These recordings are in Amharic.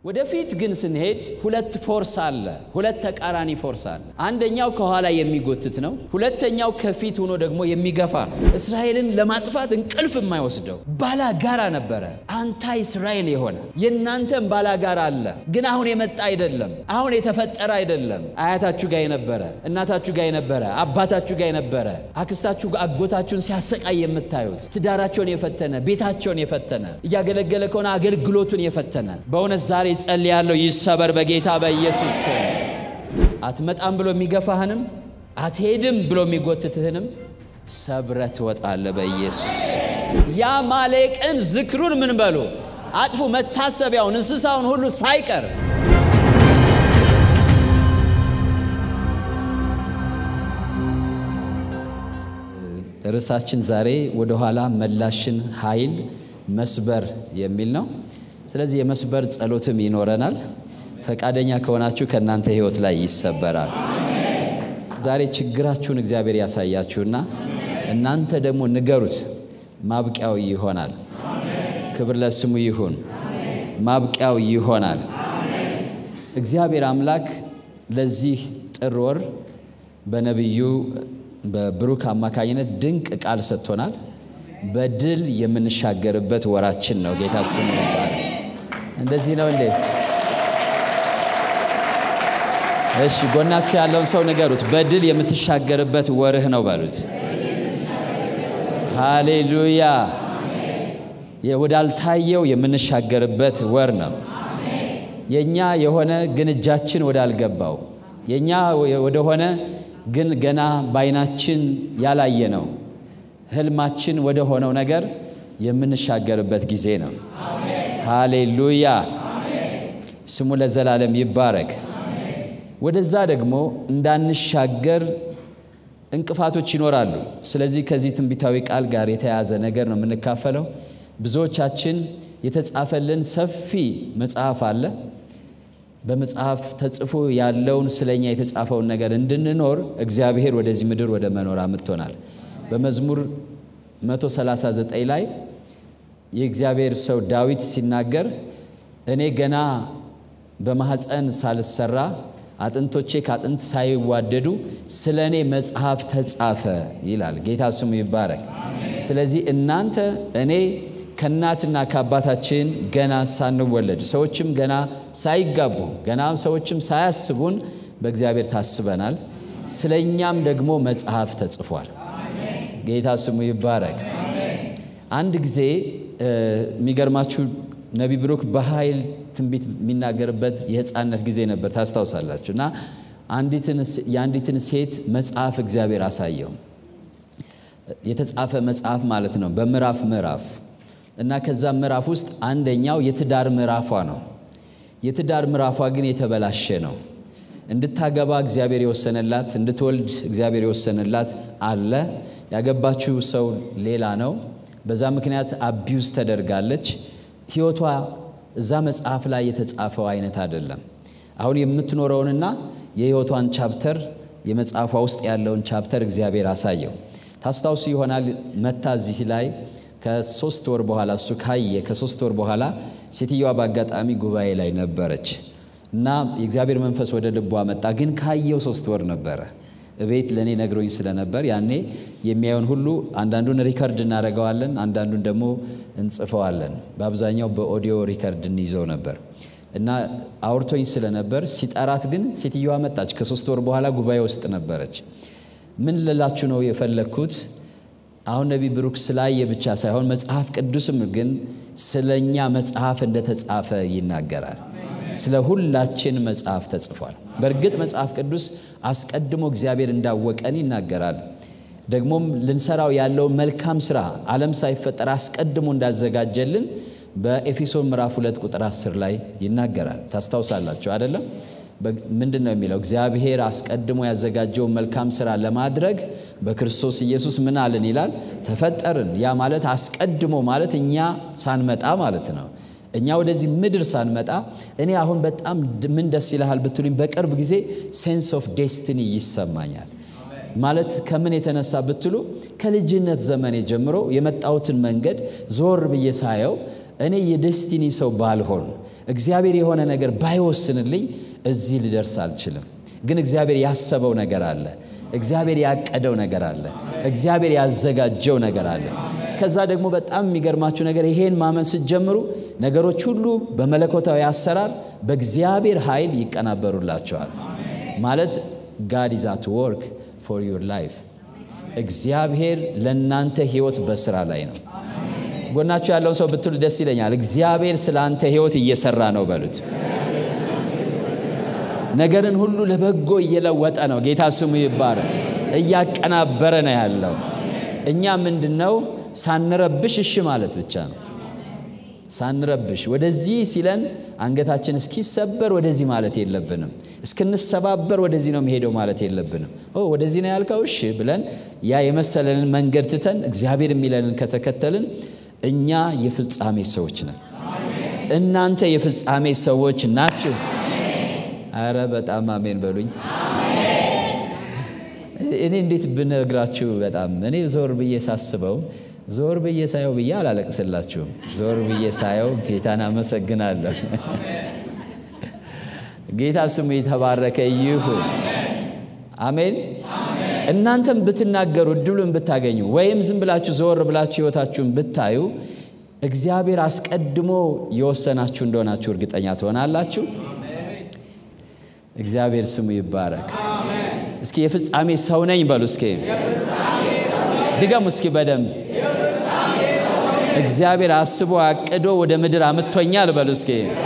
ወደፊት ግን ስንሄድ ሁለት ፎርስ አለ። ሁለት ተቃራኒ ፎርስ አለ። አንደኛው ከኋላ የሚጎትት ነው። ሁለተኛው ከፊት ሆኖ ደግሞ የሚገፋ ነው። እስራኤልን ለማጥፋት እንቅልፍ የማይወስደው ባላጋራ ነበረ። አንታይ እስራኤል የሆነ የእናንተም ባላጋራ አለ። ግን አሁን የመጣ አይደለም። አሁን የተፈጠረ አይደለም። አያታችሁ ጋር የነበረ እናታችሁ ጋር የነበረ አባታችሁ ጋር የነበረ አክስታችሁ አጎታችሁን ሲያሰቃይ የምታዩት ትዳራቸውን የፈተነ ቤታቸውን የፈተነ እያገለገለ ከሆነ አገልግሎቱን የፈተነ በእውነት ዛሬ ጸልያለሁ ይሰበር በጌታ በኢየሱስ ስም። አትመጣም ብሎ የሚገፋህንም አትሄድም ብሎ የሚጎትትህንም ሰብረ ትወጣለህ በኢየሱስ የአማሌቅን ዝክሩን ምን በሉ አጥፉ፣ መታሰቢያውን እንስሳውን ሁሉ ሳይቀር ርዕሳችን ዛሬ ወደኋላ መላሽን ኃይል መስበር የሚል ነው። ስለዚህ የመስበር ጸሎትም ይኖረናል። ፈቃደኛ ከሆናችሁ ከእናንተ ሕይወት ላይ ይሰበራል። ዛሬ ችግራችሁን እግዚአብሔር ያሳያችሁና እናንተ ደግሞ ንገሩት፣ ማብቂያው ይሆናል። ክብር ለስሙ ይሁን። ማብቂያው ይሆናል። እግዚአብሔር አምላክ ለዚህ ጥር ወር በነቢዩ በብሩክ አማካኝነት ድንቅ ቃል ሰጥቶናል። በድል የምንሻገርበት ወራችን ነው። ጌታ ስሙ ይባላል። እንደዚህ ነው እንዴ? እሺ፣ ጎናችሁ ያለውን ሰው ንገሩት፣ በድል የምትሻገርበት ወርህ ነው በሉት። ሃሌሉያ! ወዳልታየው የምንሻገርበት ወር ነው። የእኛ የሆነ ግን እጃችን ወዳልገባው የእኛ ወደሆነ ግን ገና በዓይናችን ያላየ ነው ህልማችን ወደ ሆነው ነገር የምንሻገርበት ጊዜ ነው። ሃሌሉያ ስሙ ለዘላለም ይባረክ። ወደዛ ደግሞ እንዳንሻገር እንቅፋቶች ይኖራሉ። ስለዚህ ከዚህ ትንቢታዊ ቃል ጋር የተያያዘ ነገር ነው የምንካፈለው። ብዙዎቻችን የተጻፈልን ሰፊ መጽሐፍ አለ። በመጽሐፍ ተጽፎ ያለውን ስለኛ የተጻፈውን ነገር እንድንኖር እግዚአብሔር ወደዚህ ምድር ወደ መኖር አምጥቶናል። በመዝሙር 139 ላይ የእግዚአብሔር ሰው ዳዊት ሲናገር እኔ ገና በማኅፀን ሳልሰራ አጥንቶቼ ከአጥንት ሳይዋደዱ ስለ እኔ መጽሐፍ ተጻፈ ይላል። ጌታ ስሙ ይባረክ። ስለዚህ እናንተ እኔ ከእናትና ከአባታችን ገና ሳንወለድ ሰዎችም ገና ሳይጋቡ ገና ሰዎችም ሳያስቡን በእግዚአብሔር ታስበናል። ስለ እኛም ደግሞ መጽሐፍ ተጽፏል። ጌታ ስሙ ይባረክ። አንድ ጊዜ የሚገርማችሁ ነቢ ብሩክ በኃይል ትንቢት የሚናገርበት የሕፃንነት ጊዜ ነበር ታስታውሳላችሁ። እና የአንዲትን ሴት መጽሐፍ እግዚአብሔር አሳየው። የተጻፈ መጽሐፍ ማለት ነው በምዕራፍ ምዕራፍ እና ከዛ ምዕራፍ ውስጥ አንደኛው የትዳር ምዕራፏ ነው። የትዳር ምዕራፏ ግን የተበላሸ ነው። እንድታገባ እግዚአብሔር የወሰነላት እንድትወልድ እግዚአብሔር የወሰነላት አለ። ያገባችው ሰው ሌላ ነው። በዛ ምክንያት አቢዩዝ ተደርጋለች። ሕይወቷ እዛ መጽሐፍ ላይ የተጻፈው አይነት አይደለም። አሁን የምትኖረውንና የሕይወቷን ቻፕተር የመጽሐፏ ውስጥ ያለውን ቻፕተር እግዚአብሔር አሳየው። ታስታውሱ ይሆናል መታ እዚህ ላይ ከሶስት ወር በኋላ እሱ ካየ ከሶስት ወር በኋላ ሴትዮዋ በአጋጣሚ ጉባኤ ላይ ነበረች እና የእግዚአብሔር መንፈስ ወደ ልቧ መጣ። ግን ካየው ሶስት ወር ነበረ። እቤት ለእኔ ነግሮኝ ስለነበር ያኔ የሚያየውን ሁሉ አንዳንዱን ሪከርድ እናደርገዋለን፣ አንዳንዱን ደግሞ እንጽፈዋለን። በአብዛኛው በኦዲዮ ሪከርድ እንይዘው ነበር እና አውርቶኝ ስለነበር ሲጠራት ግን ሴትዮዋ መጣች። ከሶስት ወር በኋላ ጉባኤ ውስጥ ነበረች። ምን ልላችሁ ነው የፈለግኩት አሁን ነቢ ብሩክ ስላየ ብቻ ሳይሆን መጽሐፍ ቅዱስም ግን ስለኛ መጽሐፍ እንደተጻፈ ይናገራል። ስለ ሁላችን መጽሐፍ ተጽፏል። በእርግጥ መጽሐፍ ቅዱስ አስቀድሞ እግዚአብሔር እንዳወቀን ይናገራል። ደግሞም ልንሰራው ያለውን መልካም ስራ ዓለም ሳይፈጠር አስቀድሞ እንዳዘጋጀልን በኤፌሶን ምዕራፍ 2 ቁጥር 10 ላይ ይናገራል። ታስታውሳላችሁ አይደለም? ምንድን ነው የሚለው? እግዚአብሔር አስቀድሞ ያዘጋጀውን መልካም ስራ ለማድረግ በክርስቶስ ኢየሱስ ምን አልን ይላል? ተፈጠርን። ያ ማለት አስቀድሞ ማለት እኛ ሳንመጣ ማለት ነው። እኛ ወደዚህ ምድር ሳንመጣ እኔ አሁን በጣም ምን ደስ ይልሃል ብትሉኝ፣ በቅርብ ጊዜ ሴንስ ኦፍ ዴስቲኒ ይሰማኛል። ማለት ከምን የተነሳ ብትሉ ከልጅነት ዘመኔ ጀምሮ የመጣሁትን መንገድ ዞር ብዬ ሳየው እኔ የደስቲኒ ሰው ባልሆን እግዚአብሔር የሆነ ነገር ባይወስንልኝ እዚህ ልደርስ አልችልም። ግን እግዚአብሔር ያሰበው ነገር አለ። እግዚአብሔር ያቀደው ነገር አለ። እግዚአብሔር ያዘጋጀው ነገር አለ። ከዛ ደግሞ በጣም የሚገርማችሁ ነገር ይሄን ማመን ስትጀምሩ ነገሮች ሁሉ በመለኮታዊ አሰራር በእግዚአብሔር ኃይል ይቀናበሩላቸዋል። ማለት ጋድ ኢዝ አት ወርክ ፎር ዩር ላይፍ እግዚአብሔር ለእናንተ ህይወት በስራ ላይ ነው። ጎናችሁ ያለውን ሰው ብትሉ ደስ ይለኛል። እግዚአብሔር ስለ አንተ ህይወት እየሰራ ነው በሉት። ነገርን ሁሉ ለበጎ እየለወጠ ነው። ጌታ ስሙ ይባረክ። እያቀናበረ ነው ያለው። እኛ ምንድን ነው ሳንረብሽ እሺ ማለት ብቻ ነው። ሳንረብሽ ወደዚህ ሲለን አንገታችን እስኪሰበር ወደዚህ ማለት የለብንም። እስክንሰባበር ወደዚህ ነው የሚሄደው ማለት የለብንም። ኦ ወደዚህ ነው ያልከው እሺ ብለን ያ የመሰለንን መንገድ ትተን እግዚአብሔር የሚለንን ከተከተልን እኛ የፍጻሜ ሰዎች ነን። እናንተ የፍጻሜ ሰዎች ናችሁ። አረ በጣም አሜን በሉኝ። እኔ እንዴት ብነግራችሁ በጣም እኔ ዞር ብዬ ሳስበው ዞር ብዬ ሳየው ብዬ አላለቅስላችሁም። ዞር ብዬ ሳየው ጌታን አመሰግናለሁ። ጌታ ስሙ የተባረከ ይሁን። አሜን። እናንተም ብትናገሩ እድሉን ብታገኙ ወይም ዝም ብላችሁ ዞር ብላችሁ ሕይወታችሁን ብታዩ እግዚአብሔር አስቀድሞ የወሰናችሁ እንደሆናችሁ እርግጠኛ ትሆናላችሁ። እግዚአብሔር ስሙ ይባረክ። እስኪ የፍጻሜ ሰው ነኝ በሉ። እስኪ ድገሙ እስኪ በደንብ እግዚአብሔር አስቦ አቅዶ ወደ ምድር አምጥቶኛል በሉ እስኪ።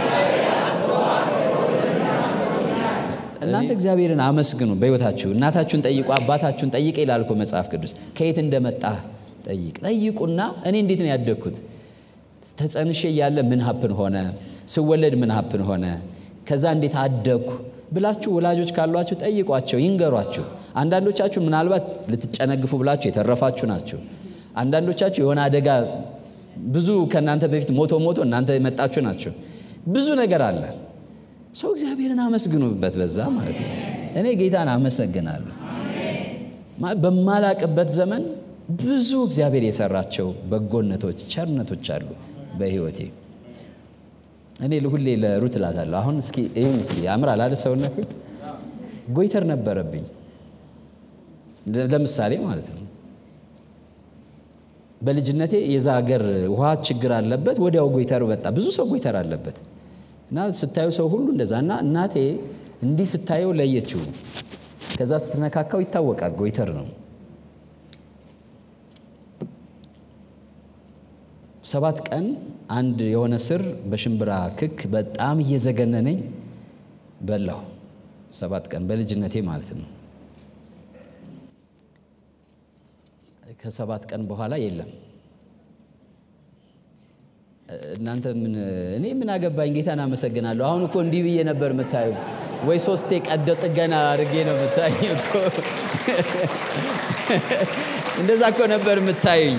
እናንተ እግዚአብሔርን አመስግኑ በሕይወታችሁ። እናታችሁን ጠይቁ፣ አባታችሁን ጠይቅ ይላል እኮ መጽሐፍ ቅዱስ። ከየት እንደመጣ ጠይቅ ጠይቁና እኔ እንዴት ነው ያደግኩት? ተጸንሼ እያለ ምን ሀፕን ሆነ? ስወለድ ምን ሀፕን ሆነ? ከዛ እንዴት አደግኩ ብላችሁ ወላጆች ካሏችሁ ጠይቋቸው፣ ይንገሯችሁ። አንዳንዶቻችሁ ምናልባት ልትጨነግፉ ብላችሁ የተረፋችሁ ናቸው። አንዳንዶቻችሁ የሆነ አደጋ ብዙ ከእናንተ በፊት ሞቶ ሞቶ እናንተ የመጣችሁ ናቸው። ብዙ ነገር አለ። ሰው እግዚአብሔርን አመስግኑበት በዛ ማለት ነው። እኔ ጌታን አመሰግናለሁ። በማላቅበት ዘመን ብዙ እግዚአብሔር የሰራቸው በጎነቶች፣ ቸርነቶች አሉ በሕይወቴ። እኔ ሁሌ ለሩት እላታለሁ። አሁን እስኪ ይሁን እስኪ ያምራል አለ ሰውነት ጎይተር ነበረብኝ ለምሳሌ ማለት ነው። በልጅነቴ የዛ ሀገር ውሃ ችግር አለበት። ወዲያው ጎይተር መጣ። ብዙ ሰው ጎይተር አለበት እና ስታዩ ሰው ሁሉ እንደዛ እና እናቴ እንዲህ ስታየው ለየችው። ከዛ ስትነካካው ይታወቃል ጎይተር ነው። ሰባት ቀን አንድ የሆነ ስር በሽምብራ ክክ በጣም እየዘገነነኝ በላሁ። ሰባት ቀን በልጅነቴ ማለት ነው። ከሰባት ቀን በኋላ የለም። እናንተ ምን እኔ ምን አገባኝ? ጌታን አመሰግናለሁ። አሁን እኮ እንዲህ ብዬ ነበር የምታዩ ወይ ሶስቴ ቀዶ ጥገና አድርጌ ነው የምታዩ እኮ እንደዛ እኮ ነበር የምታዩኝ።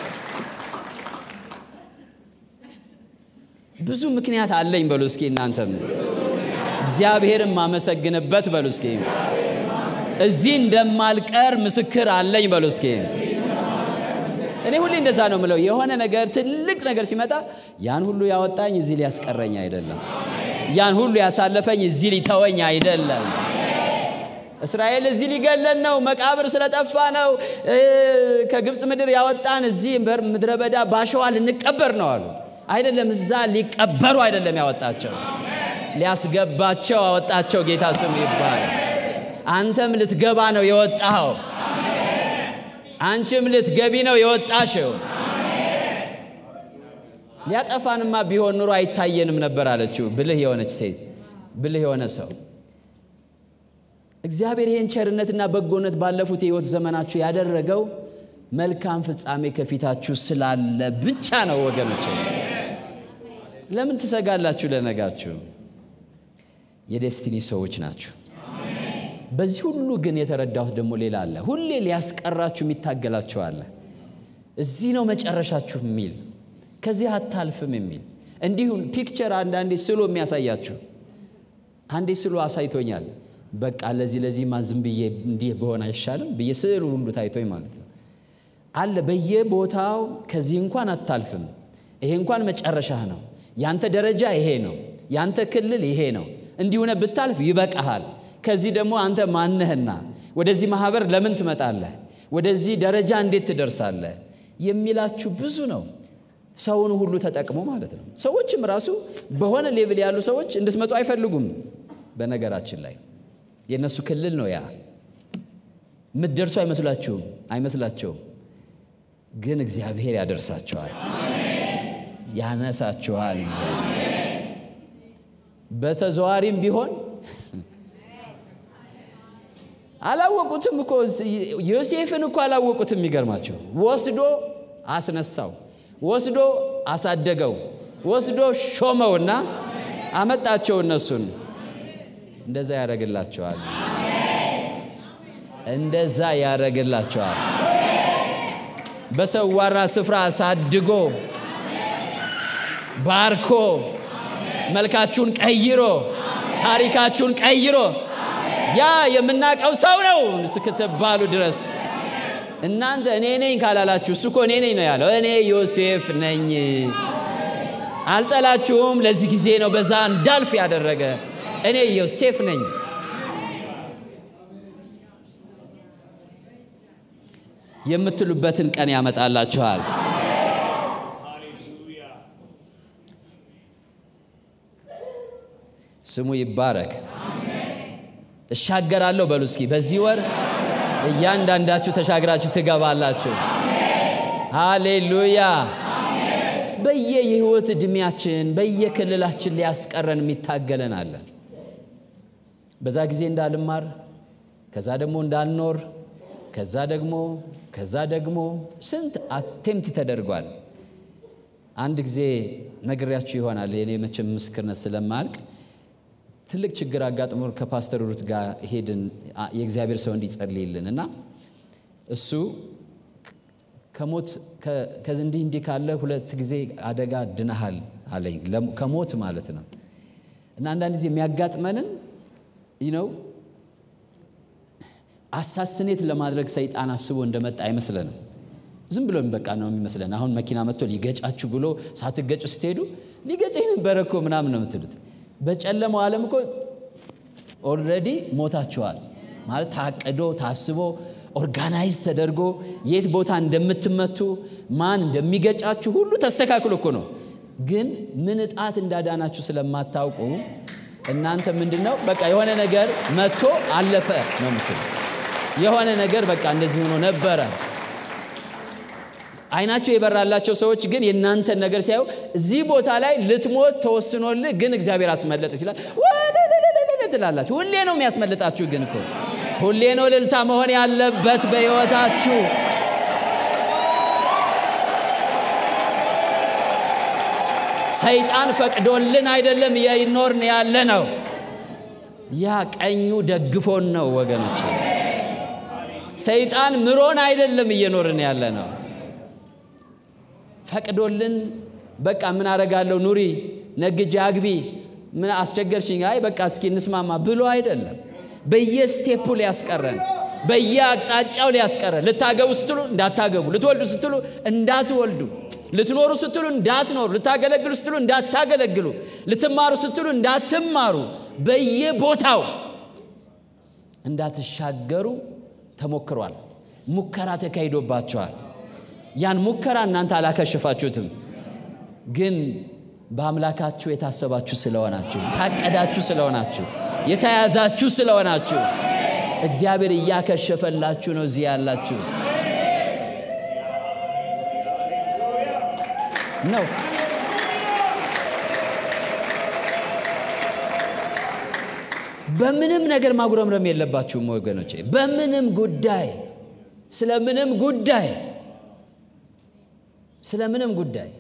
ብዙ ምክንያት አለኝ በሉ እስኪ እናንተም እግዚአብሔርን ማመሰግንበት በሉ እስኪ እዚህ እንደማልቀር ምስክር አለኝ በሉ እስኪ እኔ ሁሌ እንደዛ ነው ምለው የሆነ ነገር ትልቅ ነገር ሲመጣ ያን ሁሉ ያወጣኝ እዚህ ሊያስቀረኝ አይደለም ያን ሁሉ ያሳለፈኝ እዚህ ሊተወኝ አይደለም እስራኤል እዚህ ሊገለን ነው መቃብር ስለጠፋ ነው ከግብፅ ምድር ያወጣን እዚህ ምድረ በዳ ባሸዋ ልንቀበር ነው አሉ አይደለም እዛ ሊቀበሩ አይደለም ያወጣቸው ሊያስገባቸው አወጣቸው ጌታ ስሙ ይባላል አንተም ልትገባ ነው የወጣኸው አንቺም ልትገቢ ነው የወጣሽው ሊያጠፋንማ ቢሆን ኑሮ አይታየንም ነበር አለችው ብልህ የሆነች ሴት ብልህ የሆነ ሰው እግዚአብሔር ይህን ቸርነትና በጎነት ባለፉት የህይወት ዘመናችሁ ያደረገው መልካም ፍጻሜ ከፊታችሁ ስላለ ብቻ ነው ወገኖች ለምን ትሰጋላችሁ ለነጋችሁ የዴስቲኒ ሰዎች ናችሁ በዚህ ሁሉ ግን የተረዳሁት ደግሞ ሌላ አለ ሁሌ ሊያስቀራችሁ የሚታገላችሁ አለ እዚህ ነው መጨረሻችሁ የሚል ከዚህ አታልፍም የሚል እንዲሁም ፒክቸር አንዳንዴ ስሎ የሚያሳያችሁ አንዴ ስሎ አሳይቶኛል በቃ ለዚህ ለዚህማ ዝም ብዬ እንዲህ በሆነ አይሻልም ብዬ ስዕሉ ሁሉ ታይቶኝ ማለት ነው አለ በየቦታው ከዚህ እንኳን አታልፍም ይሄ እንኳን መጨረሻህ ነው። ያንተ ደረጃ ይሄ ነው። ያንተ ክልል ይሄ ነው። እንዲሁነ ብታልፍ ይበቃሃል። ከዚህ ደግሞ አንተ ማነህና ወደዚህ ማህበር ለምን ትመጣለህ? ወደዚህ ደረጃ እንዴት ትደርሳለህ? የሚላችሁ ብዙ ነው። ሰውን ሁሉ ተጠቅሞ ማለት ነው። ሰዎችም ራሱ በሆነ ሌቭል ያሉ ሰዎች እንድትመጡ አይፈልጉም። በነገራችን ላይ የእነሱ ክልል ነው ያ። የምትደርሱ አይመስላችሁም አይመስላቸውም። ግን እግዚአብሔር ያደርሳቸዋል፣ ያነሳችኋል። እግዚአብሔር በተዘዋሪም ቢሆን አላወቁትም እኮ ዮሴፍን እኮ አላወቁትም። የሚገርማቸው ወስዶ አስነሳው፣ ወስዶ አሳደገው፣ ወስዶ ሾመውና አመጣቸው። እነሱን እንደዛ ያደረግላቸዋል፣ እንደዛ ያደረግላቸዋል። በሰዋራ ስፍራ አሳድጎ ባርኮ መልካችሁን ቀይሮ ታሪካችሁን ቀይሮ ያ የምናውቀው ሰው ነው እስክትባሉ ድረስ እናንተ እኔ ነኝ ካላላችሁ እሱ እኮ እኔ ነኝ ነው ያለው። እኔ ዮሴፍ ነኝ፣ አልጠላችሁም። ለዚህ ጊዜ ነው በዛ እንዳልፍ ያደረገ እኔ ዮሴፍ ነኝ። የምትሉበትን ቀን ያመጣላችኋል። ስሙ ይባረክ። እሻገራለሁ በሉ እስኪ። በዚህ ወር እያንዳንዳችሁ ተሻግራችሁ ትገባላችሁ። ሃሌሉያ። በየ የህይወት ዕድሜያችን በየክልላችን ሊያስቀረን የሚታገለን አለ። በዛ ጊዜ እንዳልማር፣ ከዛ ደግሞ እንዳልኖር፣ ከዛ ደግሞ ከዛ ደግሞ ስንት አቴምት ተደርጓል። አንድ ጊዜ ነግሬያችሁ ይሆናል የኔ መቼም ምስክርነት ስለማያልቅ ትልቅ ችግር አጋጥሞ ከፓስተር ሩት ጋር ሄድን። የእግዚአብሔር ሰው እንዲጸልይልን እና እሱ ከሞት እንዲህ እንዲህ ካለ ሁለት ጊዜ አደጋ ድነሃል አለኝ። ከሞት ማለት ነው። እና አንዳንድ ጊዜ የሚያጋጥመንን ነው አሳስኔት ለማድረግ ሰይጣን አስቦ እንደመጣ አይመስለንም። ዝም ብሎ በቃ ነው የሚመስለን። አሁን መኪና መጥቶ ሊገጫችሁ ብሎ ሳትገጩ ስትሄዱ ሊገጨኝ ነበረ እኮ ምናምን ነው የምትሉት። በጨለማው ዓለም እኮ ኦልሬዲ ሞታችኋል ማለት ታቅዶ ታስቦ ኦርጋናይዝ ተደርጎ የት ቦታ እንደምትመቱ ማን እንደሚገጫችሁ ሁሉ ተስተካክሎ እኮ ነው። ግን ምን እጣት እንዳዳናችሁ ስለማታውቁ እናንተ ምንድን ነው በቃ የሆነ ነገር መጥቶ አለፈ ነው የምትሉ። የሆነ ነገር በቃ እንደዚህ ሆኖ ነበረ። አይናቸው የበራላቸው ሰዎች ግን የእናንተን ነገር ሲያዩ እዚህ ቦታ ላይ ልትሞት ተወስኖልህ ግን እግዚአብሔር አስመለጥ ሲላል ትላላችሁ። ሁሌ ነው የሚያስመልጣችሁ። ግን እኮ ሁሌ ነው ልልታ መሆን ያለበት በሕይወታችሁ። ሰይጣን ፈቅዶልን አይደለም የኖርን ያለ ነው። ያ ቀኙ ደግፎን ነው ወገኖች። ሰይጣን ምሮን አይደለም እየኖርን ያለ ነው። ፈቅዶልን በቃ ምን አረጋለሁ ኑሪ፣ ነግጄ አግቢ፣ ምን አስቸገርሽኝ፣ አይ በቃ እስኪ እንስማማ ብሎ አይደለም። በየስቴፑ ሊያስቀረን፣ በየአቅጣጫው ሊያስቀረን። ልታገቡ ስትሉ እንዳታገቡ፣ ልትወልዱ ስትሉ እንዳትወልዱ፣ ልትኖሩ ስትሉ እንዳትኖሩ፣ ልታገለግሉ ስትሉ እንዳታገለግሉ፣ ልትማሩ ስትሉ እንዳትማሩ፣ በየቦታው እንዳትሻገሩ ተሞክሯል። ሙከራ ተካሂዶባቸዋል። ያን ሙከራ እናንተ አላከሽፋችሁትም፣ ግን በአምላካችሁ የታሰባችሁ ስለሆናችሁ፣ ታቀዳችሁ ስለሆናችሁ፣ የተያዛችሁ ስለሆናችሁ እግዚአብሔር እያከሸፈላችሁ ነው እዚህ ያላችሁት ነው። በምንም ነገር ማጉረምረም የለባችሁም ወገኖቼ። በምንም ጉዳይ ስለ ምንም ጉዳይ ስለ ምንም ጉዳይ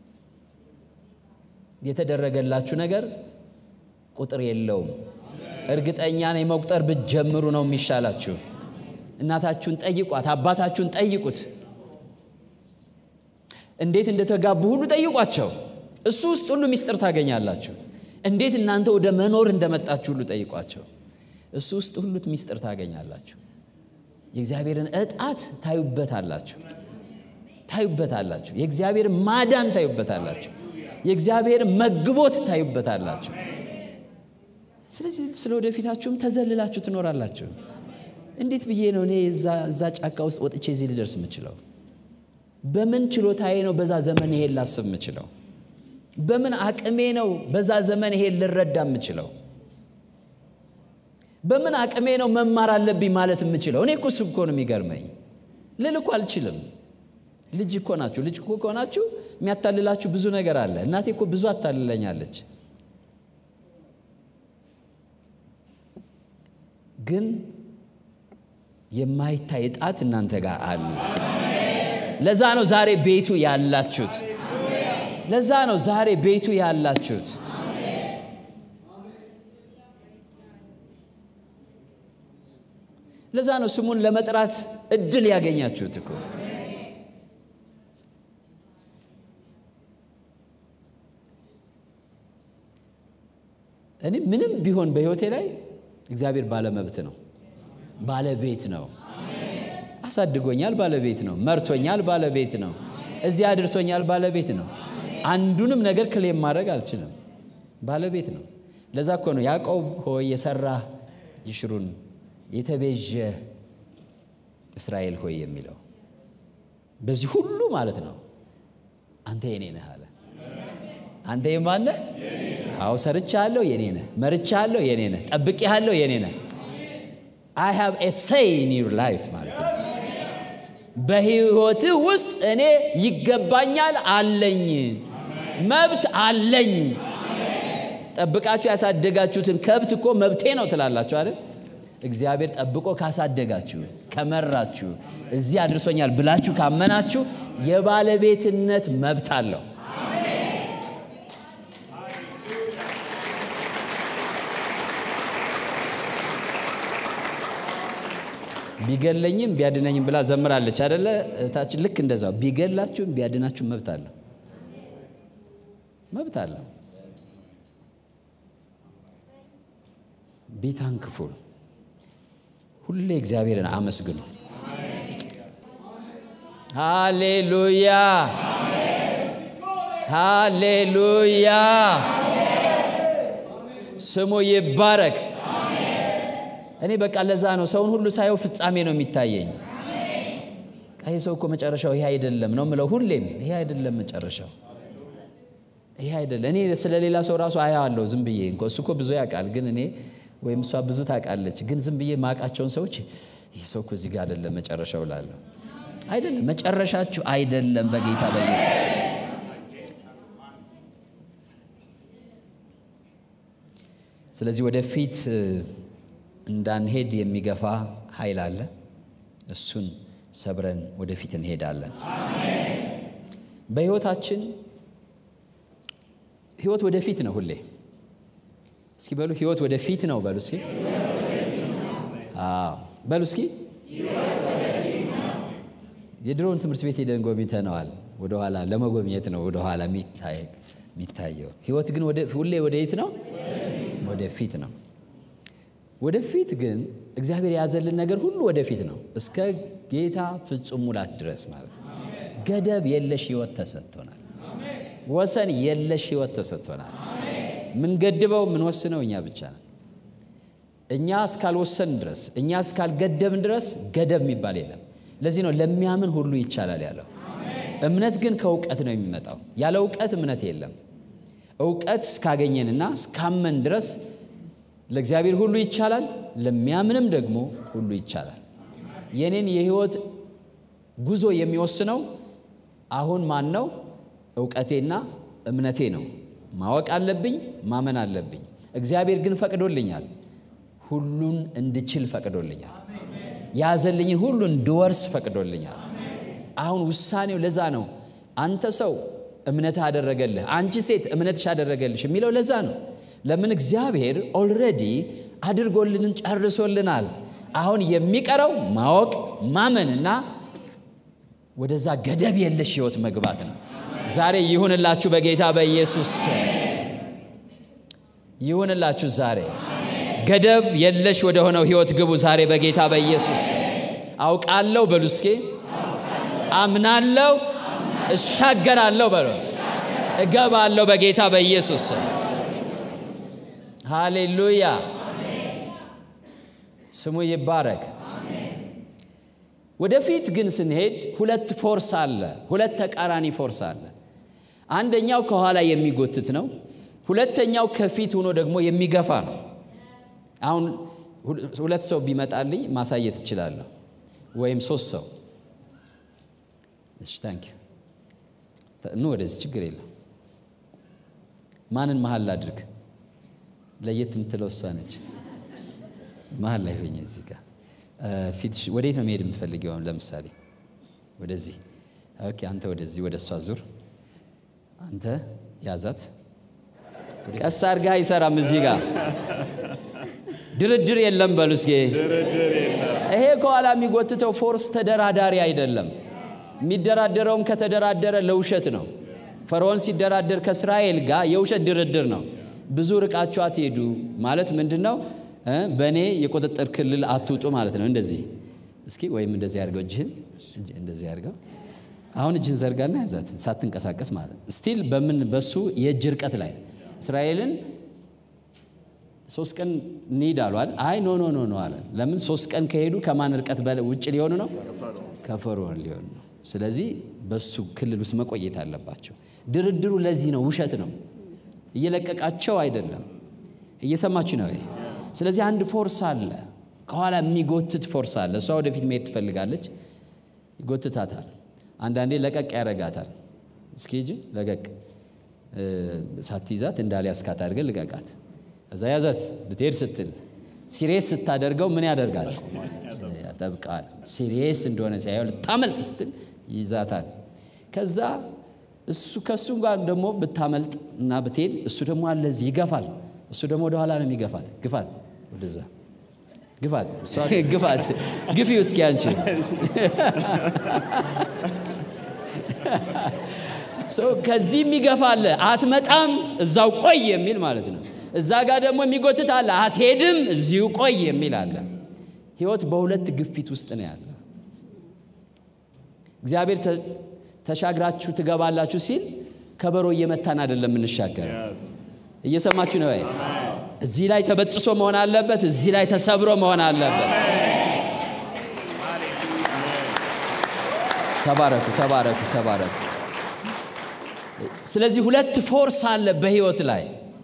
የተደረገላችሁ ነገር ቁጥር የለውም። እርግጠኛ ነኝ መቁጠር ብትጀምሩ ነው የሚሻላችሁ። እናታችሁን ጠይቋት፣ አባታችሁን ጠይቁት፣ እንዴት እንደተጋቡ ሁሉ ጠይቋቸው። እሱ ውስጥ ሁሉ ሚስጥር ታገኛላችሁ። እንዴት እናንተ ወደ መኖር እንደመጣችሁ ሁሉ ጠይቋቸው። እሱ ውስጥ ሁሉ ሚስጥር ታገኛላችሁ። የእግዚአብሔርን እጣት ታዩበታላችሁ። ታዩበታላችሁ። የእግዚአብሔር ማዳን ታዩበታላችሁ። የእግዚአብሔር መግቦት ታዩበታላችሁ። ስለዚህ ስለ ወደፊታችሁም ተዘልላችሁ ትኖራላችሁ። እንዴት ብዬ ነው እኔ እዛ ጫካ ውስጥ ወጥቼ እዚህ ልደርስ የምችለው? በምን ችሎታዬ ነው በዛ ዘመን ይሄን ላስብ የምችለው? በምን አቅሜ ነው በዛ ዘመን ይሄን ልረዳ የምችለው? በምን አቅሜ ነው መማር አለብኝ ማለት የምችለው? እኔ እኮ እሱ እኮ ነው የሚገርመኝ። ልል እኮ አልችልም። ልጅ እኮ ናችሁ። ልጅ እኮ ከሆናችሁ የሚያታልላችሁ ብዙ ነገር አለ። እናቴ እኮ ብዙ አታልለኛለች። ግን የማይታይ ጣት እናንተ ጋር አለ። ለዛ ነው ዛሬ ቤቱ ያላችሁት። ለዛ ነው ዛሬ ቤቱ ያላችሁት። ለዛ ነው ስሙን ለመጥራት እድል ያገኛችሁት እኮ። እኔ ምንም ቢሆን በሕይወቴ ላይ እግዚአብሔር ባለመብት ነው፣ ባለቤት ነው። አሳድጎኛል፣ ባለቤት ነው። መርቶኛል፣ ባለቤት ነው። እዚህ አድርሶኛል፣ ባለቤት ነው። አንዱንም ነገር ክሌም ማድረግ አልችልም፣ ባለቤት ነው። ለዛ እኮ ነው ያዕቆብ ሆይ የሰራህ ይሽሩን የተቤዠ እስራኤል ሆይ የሚለው በዚህ ሁሉ ማለት ነው። አንተ የኔ ነህ አለ። አንተ የማን ነህ? አዎ ሰርቻለሁ፣ የኔ ነህ። መርቻለሁ፣ የኔ ነህ። ጠብቄሃለሁ፣ የኔ ነህ። አይ ሃቭ ኤ ሴይ ኢን ዩር ላይፍ ማለት ነው። በህይወትህ ውስጥ እኔ ይገባኛል አለኝ፣ መብት አለኝ። ጠብቃችሁ ያሳደጋችሁትን ከብት እኮ መብቴ ነው ትላላችሁ አይደል? እግዚአብሔር ጠብቆ ካሳደጋችሁ ከመራችሁ እዚህ አድርሶኛል ብላችሁ ካመናችሁ የባለቤትነት መብት አለው። ቢገለኝም ቢያድነኝም ብላ ዘምራለች አደለ እህታችን? ልክ እንደዛው ቢገላችሁም ቢያድናችሁም መብት አለው፣ መብት አለው። ቢታንክፉል ሁሌ እግዚአብሔርን አመስግኑ። ሃሌሉያ ሃሌሉያ፣ ስሙ ይባረክ። እኔ በቃ ለዛ ነው ሰውን ሁሉ ሳየው ፍጻሜ ነው የሚታየኝ። ይሄ ሰው እኮ መጨረሻው ይሄ አይደለም ነው ምለው ሁሌም። ይሄ አይደለም መጨረሻው፣ ይሄ አይደለም። እኔ ስለ ሌላ ሰው ራሱ አያዋለሁ ዝም ብዬ እንኳ እሱ እኮ ብዙ ያውቃል፣ ግን እኔ ወይም እሷ ብዙ ታውቃለች፣ ግን ዝም ብዬ ማውቃቸውን ሰዎች ይህ ሰው እኮ እዚህ ጋር አይደለም መጨረሻው እላለሁ። አይደለም መጨረሻችሁ አይደለም፣ በጌታ በኢየሱስ ስለዚህ ወደፊት እንዳንሄድ የሚገፋ ኃይል አለ። እሱን ሰብረን ወደፊት እንሄዳለን። በሕይወታችን ሕይወት ወደፊት ነው ሁሌ። እስኪ በሉ ሕይወት ወደፊት ነው በሉ እስኪ በሉ እስኪ። የድሮውን ትምህርት ቤት ሄደን ጎብኝተነዋል። ወደኋላ ለመጎብኘት ነው ወደኋላ የሚታየው። ሕይወት ግን ሁሌ ወደ የት ነው? ወደፊት ነው። ወደፊት ግን እግዚአብሔር የያዘልን ነገር ሁሉ ወደፊት ነው፣ እስከ ጌታ ፍጹም ሙላት ድረስ ማለት ነው። ገደብ የለሽ ሕይወት ተሰጥቶናል። ወሰን የለሽ ሕይወት ተሰጥቶናል። ምንገድበው ምንወስነው እኛ ብቻ ነን። እኛ እስካልወሰን ድረስ እኛ እስካልገደብን ድረስ ገደብ የሚባል የለም። ለዚህ ነው ለሚያምን ሁሉ ይቻላል ያለው። እምነት ግን ከእውቀት ነው የሚመጣው። ያለ እውቀት እምነት የለም። እውቀት እስካገኘንና እስካመን ድረስ ለእግዚአብሔር ሁሉ ይቻላል፣ ለሚያምንም ደግሞ ሁሉ ይቻላል። የኔን የህይወት ጉዞ የሚወስነው አሁን ማን ነው? እውቀቴና እምነቴ ነው። ማወቅ አለብኝ፣ ማመን አለብኝ። እግዚአብሔር ግን ፈቅዶልኛል፣ ሁሉን እንድችል ፈቅዶልኛል። ያዘልኝን ሁሉ እንድወርስ ፈቅዶልኛል። አሁን ውሳኔው ለዛ ነው። አንተ ሰው እምነትህ አደረገልህ፣ አንቺ ሴት እምነትሽ አደረገልሽ የሚለው ለዛ ነው። ለምን እግዚአብሔር ኦልሬዲ አድርጎልንን ጨርሶልናል። አሁን የሚቀረው ማወቅ ማመንና ወደዛ ገደብ የለሽ ህይወት መግባት ነው። ዛሬ ይሁንላችሁ፣ በጌታ በኢየሱስ ይሁንላችሁ። ዛሬ ገደብ የለሽ ወደ ሆነው ህይወት ግቡ። ዛሬ በጌታ በኢየሱስ አውቃለሁ በሉ እስኪ፣ አምናለሁ፣ እሻገራለሁ በሎ እገባለሁ በጌታ በኢየሱስ ስም። ሃሌሉያ ስሙ ይባረክ። ወደፊት ግን ስንሄድ ሁለት ፎርስ አለ፣ ሁለት ተቃራኒ ፎርስ አለ። አንደኛው ከኋላ የሚጎትት ነው። ሁለተኛው ከፊት ሆኖ ደግሞ የሚገፋ ነው። አሁን ሁለት ሰው ቢመጣልኝ ማሳየት እችላለሁ፣ ወይም ሶስት ሰው። እሺ ታንክ ኑ ወደዚህ፣ ችግር የለም። ማንን መሀል ላድርግ? ለየት የምትለው እሷ ነች። መሀል ላይ ሆኜ እዚህ ጋር ፊትሽ ወዴት ነው መሄድ የምትፈልጊው? ለምሳሌ ወደዚህ። ኦኬ፣ አንተ ወደዚህ፣ ወደ እሷ ዙር። አንተ ያዛት። ቀስ አድርጋ አይሰራም። እዚህ ጋር ድርድር የለም። በሉ እስኪ ይሄ ከኋላ የሚጎትተው ፎርስ ተደራዳሪ አይደለም። የሚደራደረውም ከተደራደረ ለውሸት ነው። ፈርዖን ሲደራደር ከእስራኤል ጋር የውሸት ድርድር ነው። ብዙ ርቃችሁ አትሄዱ ማለት ምንድን ነው? በእኔ የቁጥጥር ክልል አትውጡ ማለት ነው። እንደዚህ እስኪ ወይም እንደዚህ አድርገው እጅህን እንደዚህ አድርገው። አሁን እጅህን ዘርጋና ያዛት ሳትንቀሳቀስ ማለት ነው። ስቲል በምን በሱ የእጅ ርቀት ላይ እስራኤልን ሶስት ቀን እንሂድ አሏል። አይ ኖ ኖ ኖ ኖ አለ። ለምን ሶስት ቀን ከሄዱ ከማን ርቀት ውጭ ሊሆኑ ነው? ከፈርዖን ሊሆኑ ነው። ስለዚህ በሱ ክልል ውስጥ መቆየት አለባቸው። ድርድሩ ለዚህ ነው፣ ውሸት ነው። እየለቀቃቸው አይደለም። እየሰማችሁ ነው? ስለዚህ አንድ ፎርስ አለ፣ ከኋላ የሚጎትት ፎርስ አለ። እሷ ወደፊት መሄድ ትፈልጋለች፣ ይጎትታታል። አንዳንዴ ለቀቅ ያደርጋታል። እስኪ ሂጂ ለቀቅ፣ ሳትይዛት እንዳልያዝካት አድርገን ልቀቃት። እዛ ያዛት ልትሄድ ስትል ሲሪየስ ስታደርገው ምን ያደርጋል? ያጠብቃል። ሲሪየስ እንደሆነ ሲያየው ልታመልጥ ስትል ይዛታል። ከዛ እሱ ከእሱ ጋር ደግሞ ብታመልጥ እና ብትሄድ እሱ ደግሞ አለ እዚህ ይገፋል። እሱ ደግሞ ወደኋላ ነው የሚገፋት። ግፋት፣ ወደዛ ግፋት፣ እሷ ግፋት፣ ግፊው እስኪ አንቺ ከዚህ የሚገፋ አለ። አትመጣም፣ እዛው ቆይ የሚል ማለት ነው። እዛ ጋር ደግሞ የሚጎትት አለ። አትሄድም፣ እዚሁ ቆይ የሚል አለ። ህይወት በሁለት ግፊት ውስጥ ነው ያለ። እግዚአብሔር ተሻግራችሁ ትገባላችሁ ሲል ከበሮ እየመታን አይደለም የምንሻገር። እየሰማችሁ ነው ወይ? እዚህ ላይ ተበጥሶ መሆን አለበት። እዚህ ላይ ተሰብሮ መሆን አለበት። ተባረኩ፣ ተባረኩ፣ ተባረኩ። ስለዚህ ሁለት ፎርስ አለ በህይወት ላይ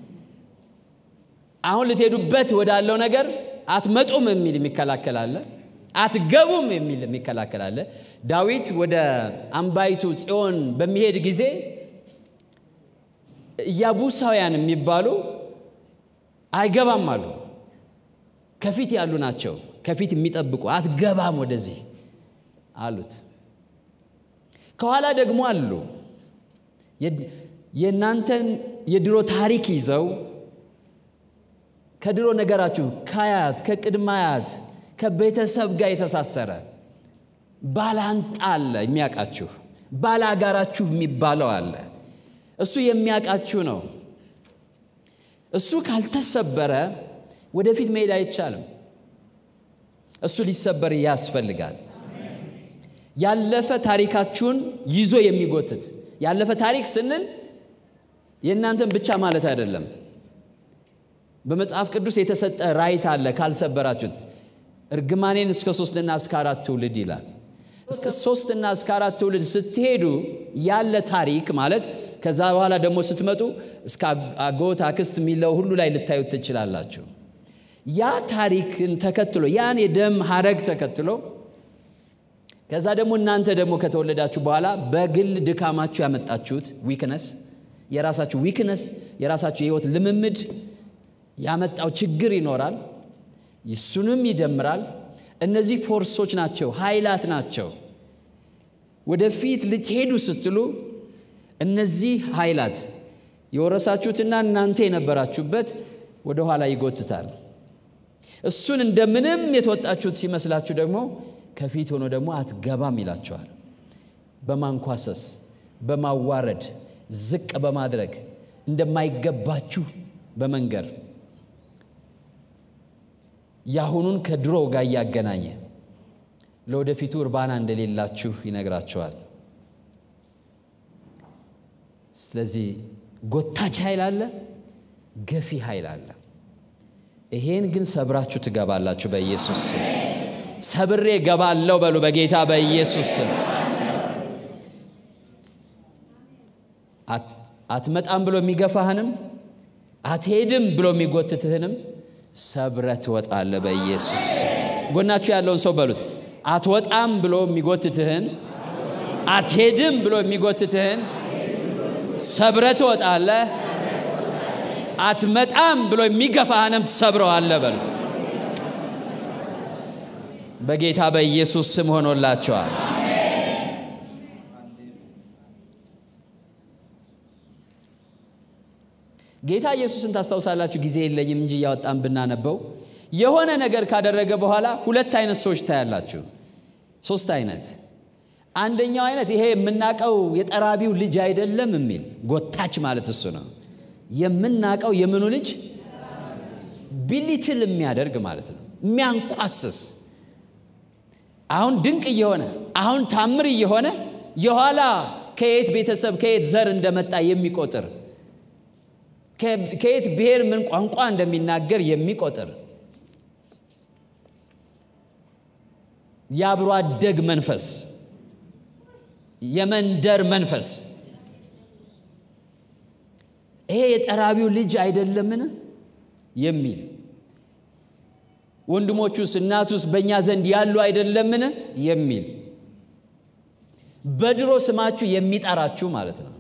አሁን ልትሄዱበት ወዳለው ነገር አትመጡም የሚል የሚከላከል አለ። አትገቡም የሚል የሚከላከል አለ። ዳዊት ወደ አምባይቱ ጽዮን በሚሄድ ጊዜ ኢያቡሳውያን የሚባሉ አይገባም አሉ። ከፊት ያሉ ናቸው፣ ከፊት የሚጠብቁ አትገባም ወደዚህ አሉት። ከኋላ ደግሞ አሉ የእናንተን የድሮ ታሪክ ይዘው ከድሮ ነገራችሁ ከአያት ከቅድመ አያት ከቤተሰብ ጋር የተሳሰረ ባላንጣ አለ የሚያውቃችሁ ባላጋራችሁ የሚባለው አለ እሱ የሚያውቃችሁ ነው እሱ ካልተሰበረ ወደፊት መሄድ አይቻልም እሱ ሊሰበር ያስፈልጋል ያለፈ ታሪካችሁን ይዞ የሚጎትት ያለፈ ታሪክ ስንል የእናንተን ብቻ ማለት አይደለም በመጽሐፍ ቅዱስ የተሰጠ ራይት አለ ካልሰበራችሁት እርግማኔን እስከ ሶስትና እስከ አራት ትውልድ ይላል እስከ ሶስትና እስከ አራት ትውልድ ስትሄዱ ያለ ታሪክ ማለት ከዛ በኋላ ደግሞ ስትመጡ እስከ አጎት አክስት የሚለው ሁሉ ላይ ልታዩት ትችላላችሁ ያ ታሪክን ተከትሎ ያን የደም ሀረግ ተከትሎ ከዛ ደግሞ እናንተ ደግሞ ከተወለዳችሁ በኋላ በግል ድካማችሁ ያመጣችሁት ዊክነስ የራሳችሁ ዊክነስ የራሳችሁ የህይወት ልምምድ ያመጣው ችግር ይኖራል እሱንም ይደምራል እነዚህ ፎርሶች ናቸው ኃይላት ናቸው ወደፊት ልትሄዱ ስትሉ እነዚህ ኃይላት የወረሳችሁትና እናንተ የነበራችሁበት ወደ ኋላ ይጎትታል እሱን እንደምንም የተወጣችሁት ሲመስላችሁ ደግሞ ከፊት ሆኖ ደግሞ አትገባም ይላቸዋል በማንኳሰስ በማዋረድ ዝቅ በማድረግ እንደማይገባችሁ በመንገር ያሁኑን ከድሮ ጋር እያገናኘ ለወደፊቱ እርባና እንደሌላችሁ ይነግራቸዋል ስለዚህ ጎታች ኃይል አለ፣ ገፊ ኃይል አለ። ይሄን ግን ሰብራችሁ ትገባላችሁ በኢየሱስ ስም። ሰብሬ ገባለሁ በሉ በጌታ በኢየሱስ ስም። አትመጣም ብሎ የሚገፋህንም አትሄድም ብሎ የሚጎትትህንም ሰብረ ትወጣለህ በኢየሱስ ጎናችሁ ያለውን ሰው በሉት አትወጣም ብሎ የሚጎትትህን አትሄድም ብሎ የሚጎትትህን ሰብረ ትወጣለህ አትመጣም ብሎ የሚገፋህንም ትሰብረዋለህ በሉት በጌታ በኢየሱስ ስም ሆኖላቸዋል ጌታ ኢየሱስን ታስታውሳላችሁ ጊዜ የለኝም እንጂ እያወጣን ብናነበው የሆነ ነገር ካደረገ በኋላ ሁለት አይነት ሰዎች ታያላችሁ ሶስት አይነት አንደኛው አይነት ይሄ የምናቀው የጠራቢው ልጅ አይደለም የሚል ጎታች ማለት እሱ ነው የምናቀው የምኑ ልጅ ቢሊትል የሚያደርግ ማለት ነው የሚያንኳስስ አሁን ድንቅ እየሆነ አሁን ታምር እየሆነ የኋላ ከየት ቤተሰብ ከየት ዘር እንደመጣ የሚቆጥር ከየት ብሔር ምን ቋንቋ እንደሚናገር የሚቆጥር የአብሮ አደግ መንፈስ የመንደር መንፈስ ይሄ የጠራቢው ልጅ አይደለምን የሚል ወንድሞቹስ እናቱስ በእኛ ዘንድ ያሉ አይደለምን የሚል በድሮ ስማችሁ የሚጠራችሁ ማለት ነው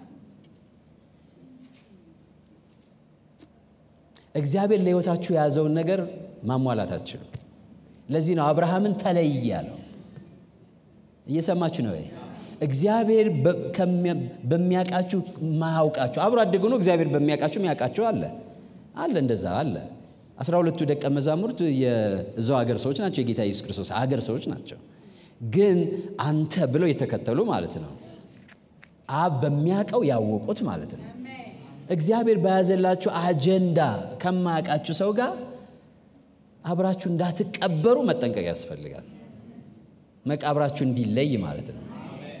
እግዚአብሔር ለሕይወታችሁ የያዘውን ነገር ማሟላት አትችሉም ለዚህ ነው አብርሃምን ተለይ ያለው እየሰማችሁ ነው እግዚአብሔር በሚያውቃችሁ ማያውቃችሁ አብሮ አደግ ሆኖ እግዚአብሔር በሚያውቃችሁ የሚያውቃችሁ አለ አለ እንደዛ አለ አስራ ሁለቱ ደቀ መዛሙርት የዛው ሀገር ሰዎች ናቸው የጌታ ኢየሱስ ክርስቶስ ሀገር ሰዎች ናቸው ግን አንተ ብለው የተከተሉ ማለት ነው አብ በሚያውቀው ያወቁት ማለት ነው እግዚአብሔር በያዘላችሁ አጀንዳ ከማያውቃችሁ ሰው ጋር አብራችሁ እንዳትቀበሩ መጠንቀቅ ያስፈልጋል መቃብራችሁ እንዲለይ ማለት ነው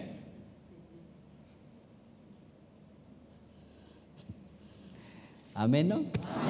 አሜን ነው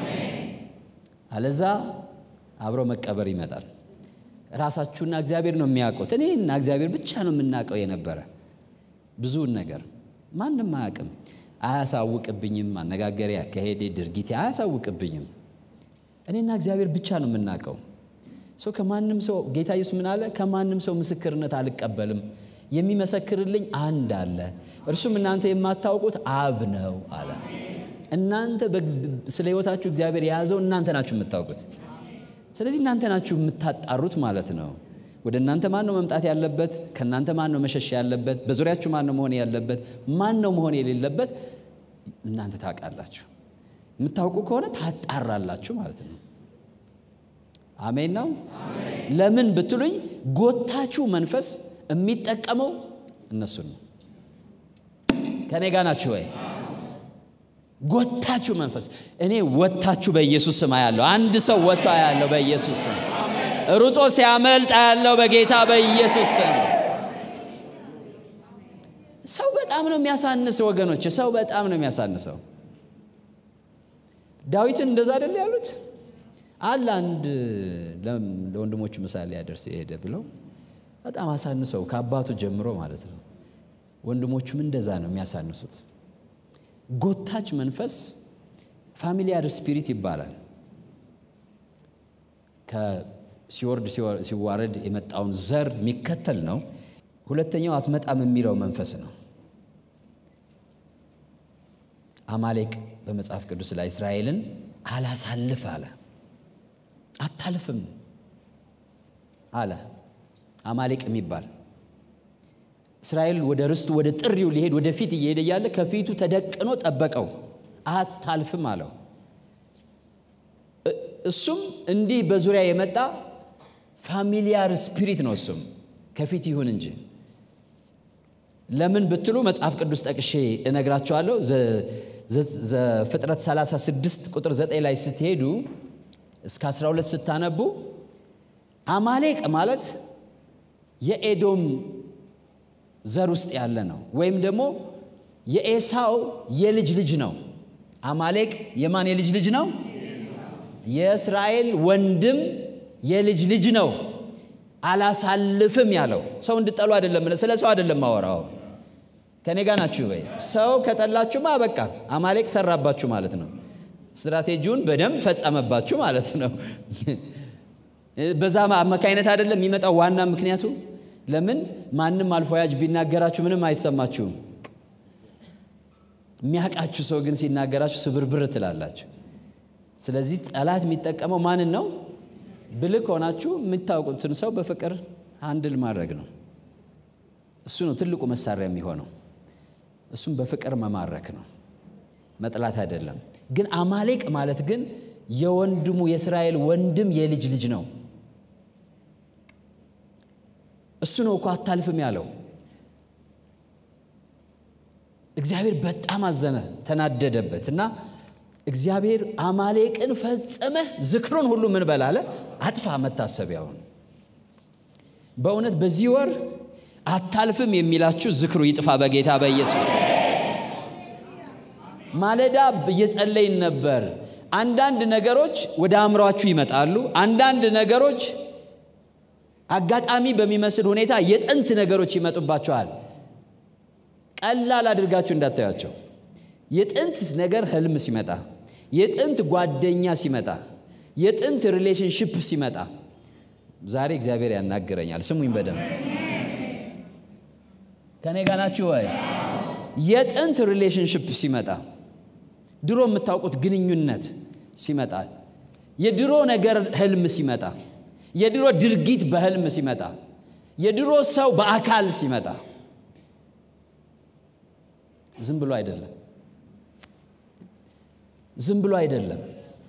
አለዛ አብሮ መቀበር ይመጣል ራሳችሁና እግዚአብሔር ነው የሚያውቁት እኔና እግዚአብሔር ብቻ ነው የምናውቀው የነበረ ብዙውን ነገር ማንም አያውቅም አያሳውቅብኝም አነጋገሬ አካሄዴ ድርጊቴ አያሳውቅብኝም እኔና እግዚአብሔር ብቻ ነው የምናውቀው ሰው ከማንም ሰው ጌታ ኢየሱስ ምን አለ ከማንም ሰው ምስክርነት አልቀበልም የሚመሰክርልኝ አንድ አለ እርሱም እናንተ የማታውቁት አብ ነው አለ እናንተ ስለ ህይወታችሁ እግዚአብሔር የያዘው እናንተ ናችሁ የምታውቁት ስለዚህ እናንተ ናችሁ የምታጣሩት ማለት ነው ወደ እናንተ ማን ነው መምጣት ያለበት ከእናንተ ማን ነው መሸሽ ያለበት በዙሪያችሁ ማን ነው መሆን ያለበት ማን ነው መሆን የሌለበት እናንተ ታውቃላችሁ የምታውቁ ከሆነ ታጣራላችሁ ማለት ነው አሜን ነው ለምን ብትሉኝ ጎታችሁ መንፈስ የሚጠቀመው እነሱን ነው ከኔ ጋ ናችሁ ወይ ጎታችሁ መንፈስ እኔ ወታችሁ በኢየሱስ ስም ያለው አንድ ሰው ወጥቶ ያለው በኢየሱስ ስም ሩጦ ሲያመልጥ ያለው በጌታ በኢየሱስ ስም ሰው በጣም ነው የሚያሳንስ ወገኖች ሰው በጣም ነው የሚያሳንሰው ዳዊትን እንደዛ አይደለ ያሉት አለ አንድ ለወንድሞቹ ምሳሌ ያደርስ የሄደ ብለው በጣም አሳንሰው ከአባቱ ጀምሮ ማለት ነው ወንድሞቹም እንደዛ ነው የሚያሳንሱት ጎታች መንፈስ ፋሚሊያር ስፒሪት ይባላል ከሲወርድ ሲዋረድ የመጣውን ዘር የሚከተል ነው ሁለተኛው አትመጣም የሚለው መንፈስ ነው አማሌቅ በመጽሐፍ ቅዱስ ላይ እስራኤልን አላሳልፍ አለ አታልፍም አለ አማሌቅ የሚባል እስራኤል ወደ ርስቱ ወደ ጥሪው ሊሄድ ወደፊት እየሄደ እያለ ከፊቱ ተደቅኖ ጠበቀው አታልፍም አለው እሱም እንዲህ በዙሪያ የመጣ ፋሚሊያር ስፒሪት ነው እሱም ከፊት ይሁን እንጂ ለምን ብትሉ መጽሐፍ ቅዱስ ጠቅሼ እነግራቸዋለሁ ዘፍጥረት 36 ቁጥር 9 ላይ ስትሄዱ እስከ 12 ስታነቡ አማሌቅ ማለት የኤዶም ዘር ውስጥ ያለ ነው ወይም ደግሞ የኤሳው የልጅ ልጅ ነው። አማሌቅ የማን የልጅ ልጅ ነው? የእስራኤል ወንድም የልጅ ልጅ ነው። አላሳልፍም ያለው ሰው እንድጠሉ አይደለም፣ ስለ ሰው አይደለም ማወራው። ከኔ ጋር ናችሁ ወይ? ሰው ከጠላችሁማ በቃ አማሌቅ ሰራባችሁ ማለት ነው። ስትራቴጂውን በደንብ ፈጸመባችሁ ማለት ነው። በዛ አማካይነት አይደለም የሚመጣው ዋና ምክንያቱ። ለምን ማንም አልፎ ያጅ ቢናገራችሁ ምንም አይሰማችሁም። የሚያውቃችሁ ሰው ግን ሲናገራችሁ ስብርብር ትላላችሁ። ስለዚህ ጠላት የሚጠቀመው ማንን ነው? ብልክ ሆናችሁ የምታውቁትን ሰው በፍቅር አንድል ማድረግ ነው። እሱ ነው ትልቁ መሳሪያ የሚሆነው። እሱም በፍቅር መማረክ ነው፣ መጥላት አይደለም። ግን አማሌቅ ማለት ግን የወንድሙ የእስራኤል ወንድም የልጅ ልጅ ነው። እሱ ነው እኮ አታልፍም ያለው። እግዚአብሔር በጣም አዘነ፣ ተናደደበት እና እግዚአብሔር አማሌቅን ፈጸመህ ዝክሩን ሁሉ ምን በላለ አጥፋ መታሰቢያውን። በእውነት በዚህ ወር አታልፍም የሚላችሁ ዝክሩ ይጥፋ በጌታ በኢየሱስ። ማለዳ እየጸለይን ነበር። አንዳንድ ነገሮች ወደ አእምሯችሁ ይመጣሉ። አንዳንድ ነገሮች አጋጣሚ በሚመስል ሁኔታ የጥንት ነገሮች ይመጡባችኋል። ቀላል አድርጋችሁ እንዳታያቸው። የጥንት ነገር ህልም ሲመጣ፣ የጥንት ጓደኛ ሲመጣ፣ የጥንት ሪሌሽንሽፕ ሲመጣ ዛሬ እግዚአብሔር ያናግረኛል። ስሙኝ በደንብ ከኔ ጋር ናችሁ ወይ? የጥንት ሪሌሽንሽፕ ሲመጣ፣ ድሮ የምታውቁት ግንኙነት ሲመጣ፣ የድሮ ነገር ህልም ሲመጣ፣ የድሮ ድርጊት በህልም ሲመጣ፣ የድሮ ሰው በአካል ሲመጣ ዝም ብሎ አይደለም። ዝም ብሎ አይደለም።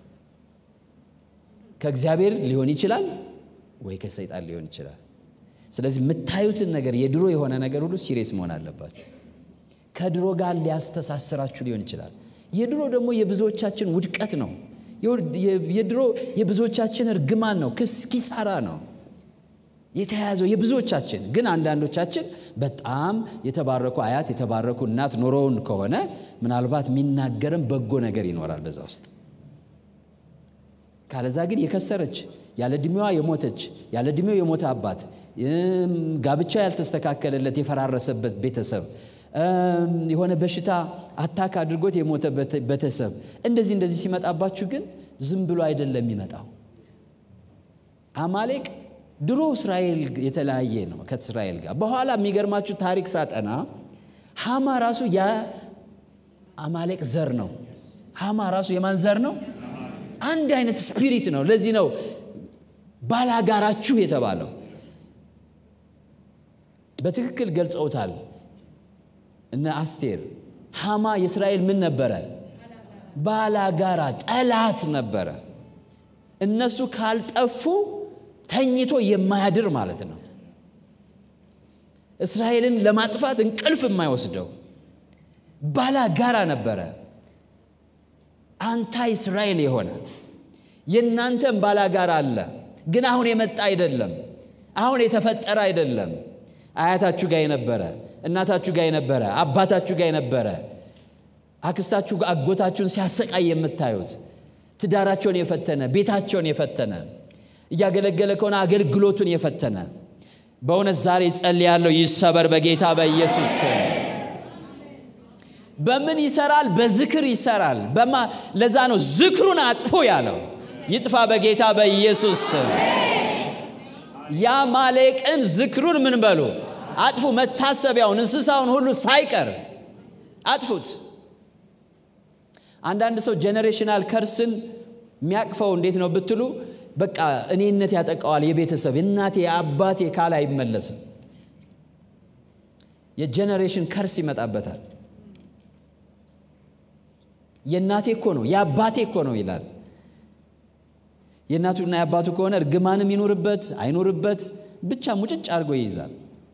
ከእግዚአብሔር ሊሆን ይችላል ወይ ከሰይጣን ሊሆን ይችላል። ስለዚህ የምታዩትን ነገር የድሮ የሆነ ነገር ሁሉ ሲሪየስ መሆን አለባቸው። ከድሮ ጋር ሊያስተሳስራችሁ ሊሆን ይችላል። የድሮ ደግሞ የብዙዎቻችን ውድቀት ነው። የድሮ የብዙዎቻችን እርግማን ነው፣ ክስ ኪሳራ ነው የተያያዘው የብዙዎቻችን። ግን አንዳንዶቻችን በጣም የተባረኩ አያት የተባረኩ እናት ኖረውን ከሆነ ምናልባት የሚናገርም በጎ ነገር ይኖራል በዛ ውስጥ። ካለዛ ግን የከሰረች ያለ ዕድሜዋ የሞተች ያለ ዕድሜው የሞተ አባት፣ ጋብቻ ያልተስተካከለለት የፈራረሰበት ቤተሰብ፣ የሆነ በሽታ አታክ አድርጎት የሞተ ቤተሰብ፣ እንደዚህ እንደዚህ ሲመጣባችሁ ግን ዝም ብሎ አይደለም የሚመጣው። አማሌቅ ድሮ እስራኤል የተለያየ ነው ከእስራኤል ጋር። በኋላ የሚገርማችሁ ታሪክ ሳጠና ሃማ ራሱ የአማሌቅ ዘር ነው። ሃማ ራሱ የማን ዘር ነው? አንድ አይነት ስፒሪት ነው። ለዚህ ነው ባላጋራችሁ የተባለው። በትክክል ገልጸውታል እነ አስቴር። ሃማ የእስራኤል ምን ነበረ? ባላጋራ፣ ጠላት ነበረ። እነሱ ካልጠፉ ተኝቶ የማያድር ማለት ነው። እስራኤልን ለማጥፋት እንቅልፍ የማይወስደው ባላጋራ ነበረ። አንታይ እስራኤል የሆነ የእናንተም ባላጋራ አለ። ግን አሁን የመጣ አይደለም። አሁን የተፈጠረ አይደለም። አያታችሁ ጋር የነበረ እናታችሁ ጋር የነበረ አባታችሁ ጋር የነበረ አክስታችሁ አጎታችሁን ሲያሰቃይ የምታዩት ትዳራቸውን የፈተነ ቤታቸውን የፈተነ እያገለገለ ከሆነ አገልግሎቱን የፈተነ በእውነት ዛሬ ጸልያለሁ፣ ይሰበር በጌታ በኢየሱስ ስም። በምን ይሰራል? በዝክር ይሰራል። በማ ለዛ ነው ዝክሩን አጥፉ ያለው። ይጥፋ በጌታ በኢየሱስ ስም። የአማሌቅን ዝክሩን ምን በሉ አጥፉ። መታሰቢያውን እንስሳውን ሁሉ ሳይቀር አጥፉት። አንዳንድ ሰው ጄኔሬሽናል ከርስን የሚያቅፈው እንዴት ነው ብትሉ በቃ እኔነት ያጠቃዋል። የቤተሰብ የእናቴ የአባቴ ካል አይመለስም። የጄኔሬሽን ከርስ ይመጣበታል። የእናቴ እኮ ነው የአባቴ እኮ ነው ይላል። የእናቱና የአባቱ ከሆነ እርግማንም ይኑርበት አይኑርበት ብቻ ሙጭጭ አድርጎ ይይዛል።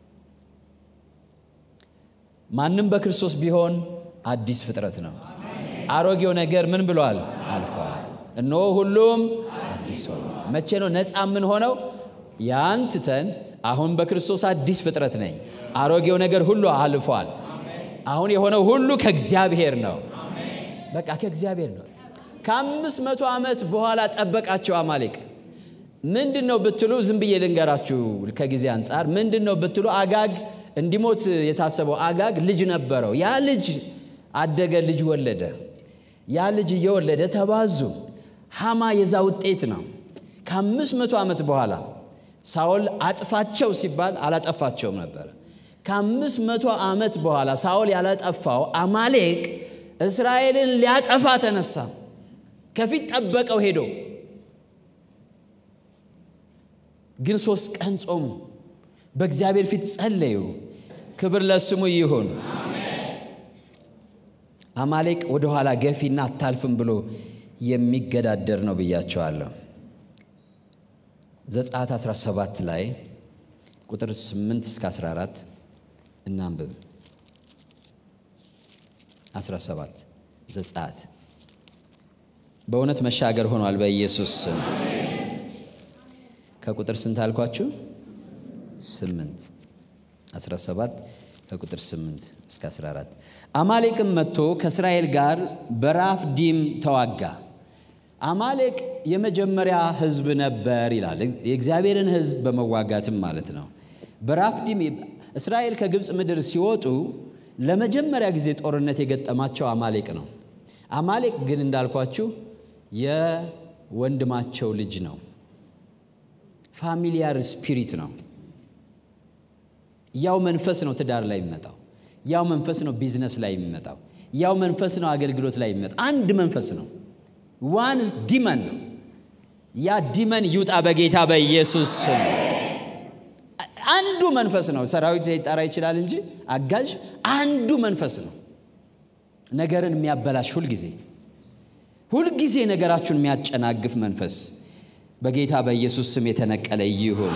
ማንም በክርስቶስ ቢሆን አዲስ ፍጥረት ነው። አሮጌው ነገር ምን ብሏል? አልፏል። እነሆ ሁሉም አዲስ ሆነ። መቼ ነው ነፃ ምን ሆነው? ያን ትተን አሁን በክርስቶስ አዲስ ፍጥረት ነኝ፣ አሮጌው ነገር ሁሉ አልፏል። አሁን የሆነው ሁሉ ከእግዚአብሔር ነው። በቃ ከእግዚአብሔር ነው። ከአምስት መቶ ዓመት በኋላ ጠበቃቸው አማሌቅ። ምንድን ነው ብትሉ ዝም ብዬ ልንገራችሁ ከጊዜ አንጻር ምንድን ነው ብትሉ አጋግ እንዲሞት የታሰበው አጋግ ልጅ ነበረው። ያ ልጅ አደገ፣ ልጅ ወለደ። ያ ልጅ እየወለደ ተባዙ። ሃማ የዛ ውጤት ነው። ከአምስት መቶ ዓመት በኋላ ሳኦል አጥፋቸው ሲባል አላጠፋቸውም ነበረ። ከአምስት መቶ ዓመት በኋላ ሳኦል ያላጠፋው አማሌቅ እስራኤልን ሊያጠፋ ተነሳ። ከፊት ጠበቀው ሄዶ ግን ሶስት ቀን ጾሙ፣ በእግዚአብሔር ፊት ጸለዩ። ክብር ለስሙ ይሁን። አማሌቅ ወደኋላ ገፊና አታልፍም ብሎ የሚገዳደር ነው ብያቸዋለሁ። ዘጸአት 17 ላይ ቁጥር 8 እስከ 14 እናንብብ። 17 ዘጸአት በእውነት መሻገር ሆኗል በኢየሱስ ስም። ከቁጥር ስንት አልኳችሁ? 8 17 ከቁጥር 8 እስከ 14 አማሌቅም መጥቶ ከእስራኤል ጋር በራፍዲም ተዋጋ። አማሌቅ የመጀመሪያ ሕዝብ ነበር ይላል። የእግዚአብሔርን ሕዝብ በመዋጋትም ማለት ነው። በራፍዲም እስራኤል ከግብፅ ምድር ሲወጡ ለመጀመሪያ ጊዜ ጦርነት የገጠማቸው አማሌቅ ነው። አማሌቅ ግን እንዳልኳችሁ የወንድማቸው ልጅ ነው። ፋሚሊያር ስፒሪት ነው። ያው መንፈስ ነው ትዳር ላይ የሚመጣው። ያው መንፈስ ነው ቢዝነስ ላይ የሚመጣው። ያው መንፈስ ነው አገልግሎት ላይ የሚመጣው። አንድ መንፈስ ነው። ዋንስ ዲመን ነው። ያ ዲመን ይውጣ በጌታ በኢየሱስ ስም። አንዱ መንፈስ ነው። ሰራዊት ሊጠራ ይችላል እንጂ አጋዥ አንዱ መንፈስ ነው። ነገርን የሚያበላሽ ሁልጊዜ ሁልጊዜ ነገራችሁን የሚያጨናግፍ መንፈስ በጌታ በኢየሱስ ስም የተነቀለ ይሁን።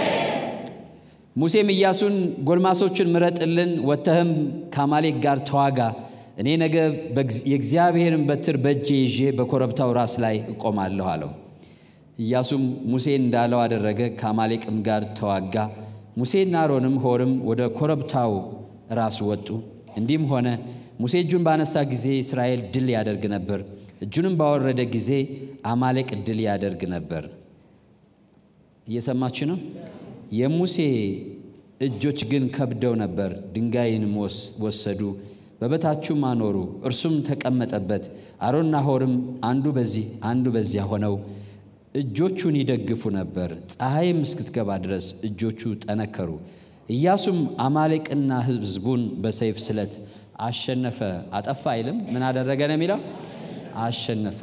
ሙሴም ኢያሱን ጎልማሶችን ምረጥልን፣ ወጥተህም ከአማሌቅ ጋር ተዋጋ፣ እኔ ነገ የእግዚአብሔርን በትር በእጄ ይዤ በኮረብታው ራስ ላይ እቆማለሁ አለው። ኢያሱም ሙሴ እንዳለው አደረገ፣ ከአማሌቅም ጋር ተዋጋ። ሙሴና አሮንም ሆርም ወደ ኮረብታው ራስ ወጡ። እንዲህም ሆነ ሙሴ እጁን ባነሳ ጊዜ እስራኤል ድል ያደርግ ነበር፣ እጁንም ባወረደ ጊዜ አማሌቅ ድል ያደርግ ነበር። እየሰማችሁ ነው። የሙሴ እጆች ግን ከብደው ነበር። ድንጋይንም ወሰዱ፣ በበታቹም አኖሩ፣ እርሱም ተቀመጠበት። አሮንና ሆርም አንዱ በዚህ አንዱ በዚያ ሆነው እጆቹን ይደግፉ ነበር። ፀሐይም እስክትገባ ድረስ እጆቹ ጠነከሩ። ኢያሱም አማሌቅና ሕዝቡን በሰይፍ ስለት አሸነፈ። አጠፋ አይልም። ምን አደረገ ነው የሚለው? አሸነፈ።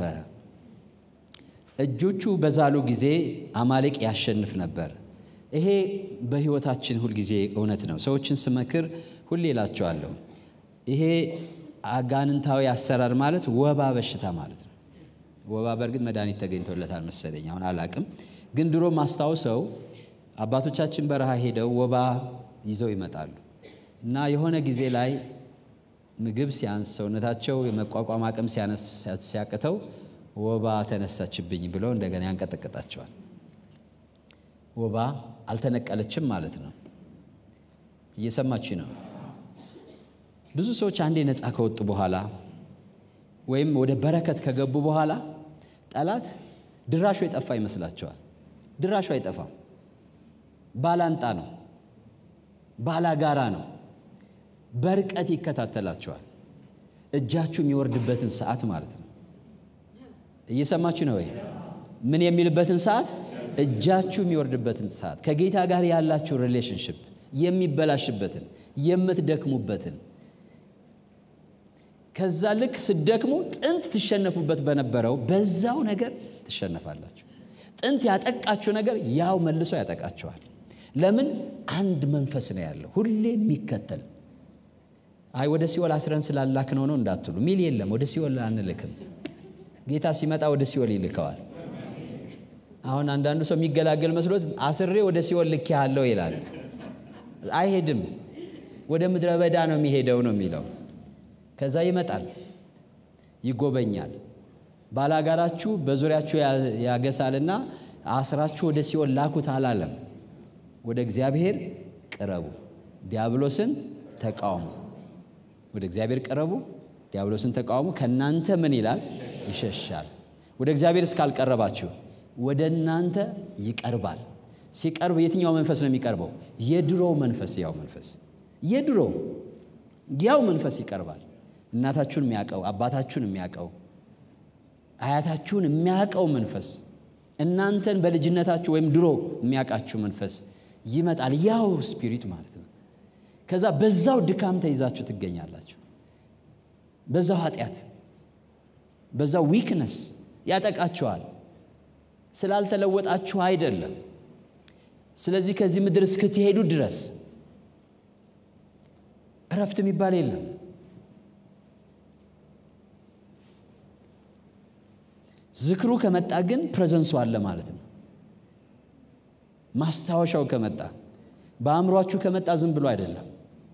እጆቹ በዛሉ ጊዜ አማሌቅ ያሸንፍ ነበር። ይሄ በሕይወታችን ሁልጊዜ እውነት ነው። ሰዎችን ስመክር ሁሌ እላቸዋለሁ፣ ይሄ አጋንንታዊ አሰራር ማለት ወባ በሽታ ማለት ነው። ወባ በእርግጥ መድኃኒት ተገኝቶለታል መሰለኝ፣ አሁን አላቅም። ግን ድሮ ማስታውሰው አባቶቻችን በረሃ ሄደው ወባ ይዘው ይመጣሉ እና የሆነ ጊዜ ላይ ምግብ ሲያንስ ሰውነታቸው የመቋቋም አቅም ሲያቅተው ወባ ተነሳችብኝ ብለው እንደገና ያንቀጠቅጣቸዋል። ወባ አልተነቀለችም ማለት ነው። እየሰማችሁ ነው። ብዙ ሰዎች አንዴ ነፃ ከወጡ በኋላ ወይም ወደ በረከት ከገቡ በኋላ ጠላት ድራሹ የጠፋ ይመስላቸዋል። ድራሹ አይጠፋም። ባላንጣ ነው፣ ባላጋራ ነው። በርቀት ይከታተላቸዋል። እጃችሁ የሚወርድበትን ሰዓት ማለት ነው። እየሰማችሁ ነው ወይ? ምን የሚልበትን ሰዓት? እጃችሁ የሚወርድበትን ሰዓት፣ ከጌታ ጋር ያላችሁ ሪሌሽንሽፕ የሚበላሽበትን፣ የምትደክሙበትን ከዛ ልክ ስደክሙ ጥንት ትሸነፉበት በነበረው በዛው ነገር ትሸነፋላችሁ። ጥንት ያጠቃችሁ ነገር ያው መልሶ ያጠቃችኋል። ለምን? አንድ መንፈስ ነው ያለው ሁሌ የሚከተል አይ ወደ ሲኦል አስረን ስላላክ ነው ነው እንዳትሉ ሚል የለም። ወደ ሲኦል አንልክም። ጌታ ሲመጣ ወደ ሲኦል ይልከዋል። አሁን አንዳንዱ ሰው የሚገላገል መስሎት አስሬ ወደ ሲኦል ልክ ያለው ይላል። አይሄድም። ወደ ምድረ በዳ ነው የሚሄደው ነው የሚለው ከዛ ይመጣል፣ ይጎበኛል። ባላጋራችሁ በዙሪያችሁ ያገሳልና አስራችሁ ወደ ሲኦል ላኩት አላለም። ወደ እግዚአብሔር ቅረቡ፣ ዲያብሎስን ተቃውሙ። ወደ እግዚአብሔር ቀረቡ፣ ዲያብሎስን ተቃወሙ፣ ከእናንተ ምን ይላል? ይሸሻል። ወደ እግዚአብሔር እስካልቀረባችሁ ወደ እናንተ ይቀርባል። ሲቀርብ የትኛው መንፈስ ነው የሚቀርበው? የድሮ መንፈስ፣ ያው መንፈስ፣ የድሮ ያው መንፈስ ይቀርባል። እናታችሁን የሚያውቀው አባታችሁን የሚያውቀው አያታችሁን የሚያውቀው መንፈስ እናንተን በልጅነታችሁ ወይም ድሮ የሚያውቃችሁ መንፈስ ይመጣል። ያው ስፒሪት ማለት ነው። ከዛ በዛው ድካም ተይዛችሁ ትገኛላችሁ። በዛው ኃጢአት፣ በዛው ዊክነስ ያጠቃችኋል። ስላልተለወጣችሁ አይደለም። ስለዚህ ከዚህ ምድር እስክትሄዱ ድረስ እረፍት የሚባል የለም። ዝክሩ ከመጣ ግን ፕሬዘንሱ አለ ማለት ነው። ማስታወሻው ከመጣ በአእምሯችሁ ከመጣ ዝም ብሎ አይደለም።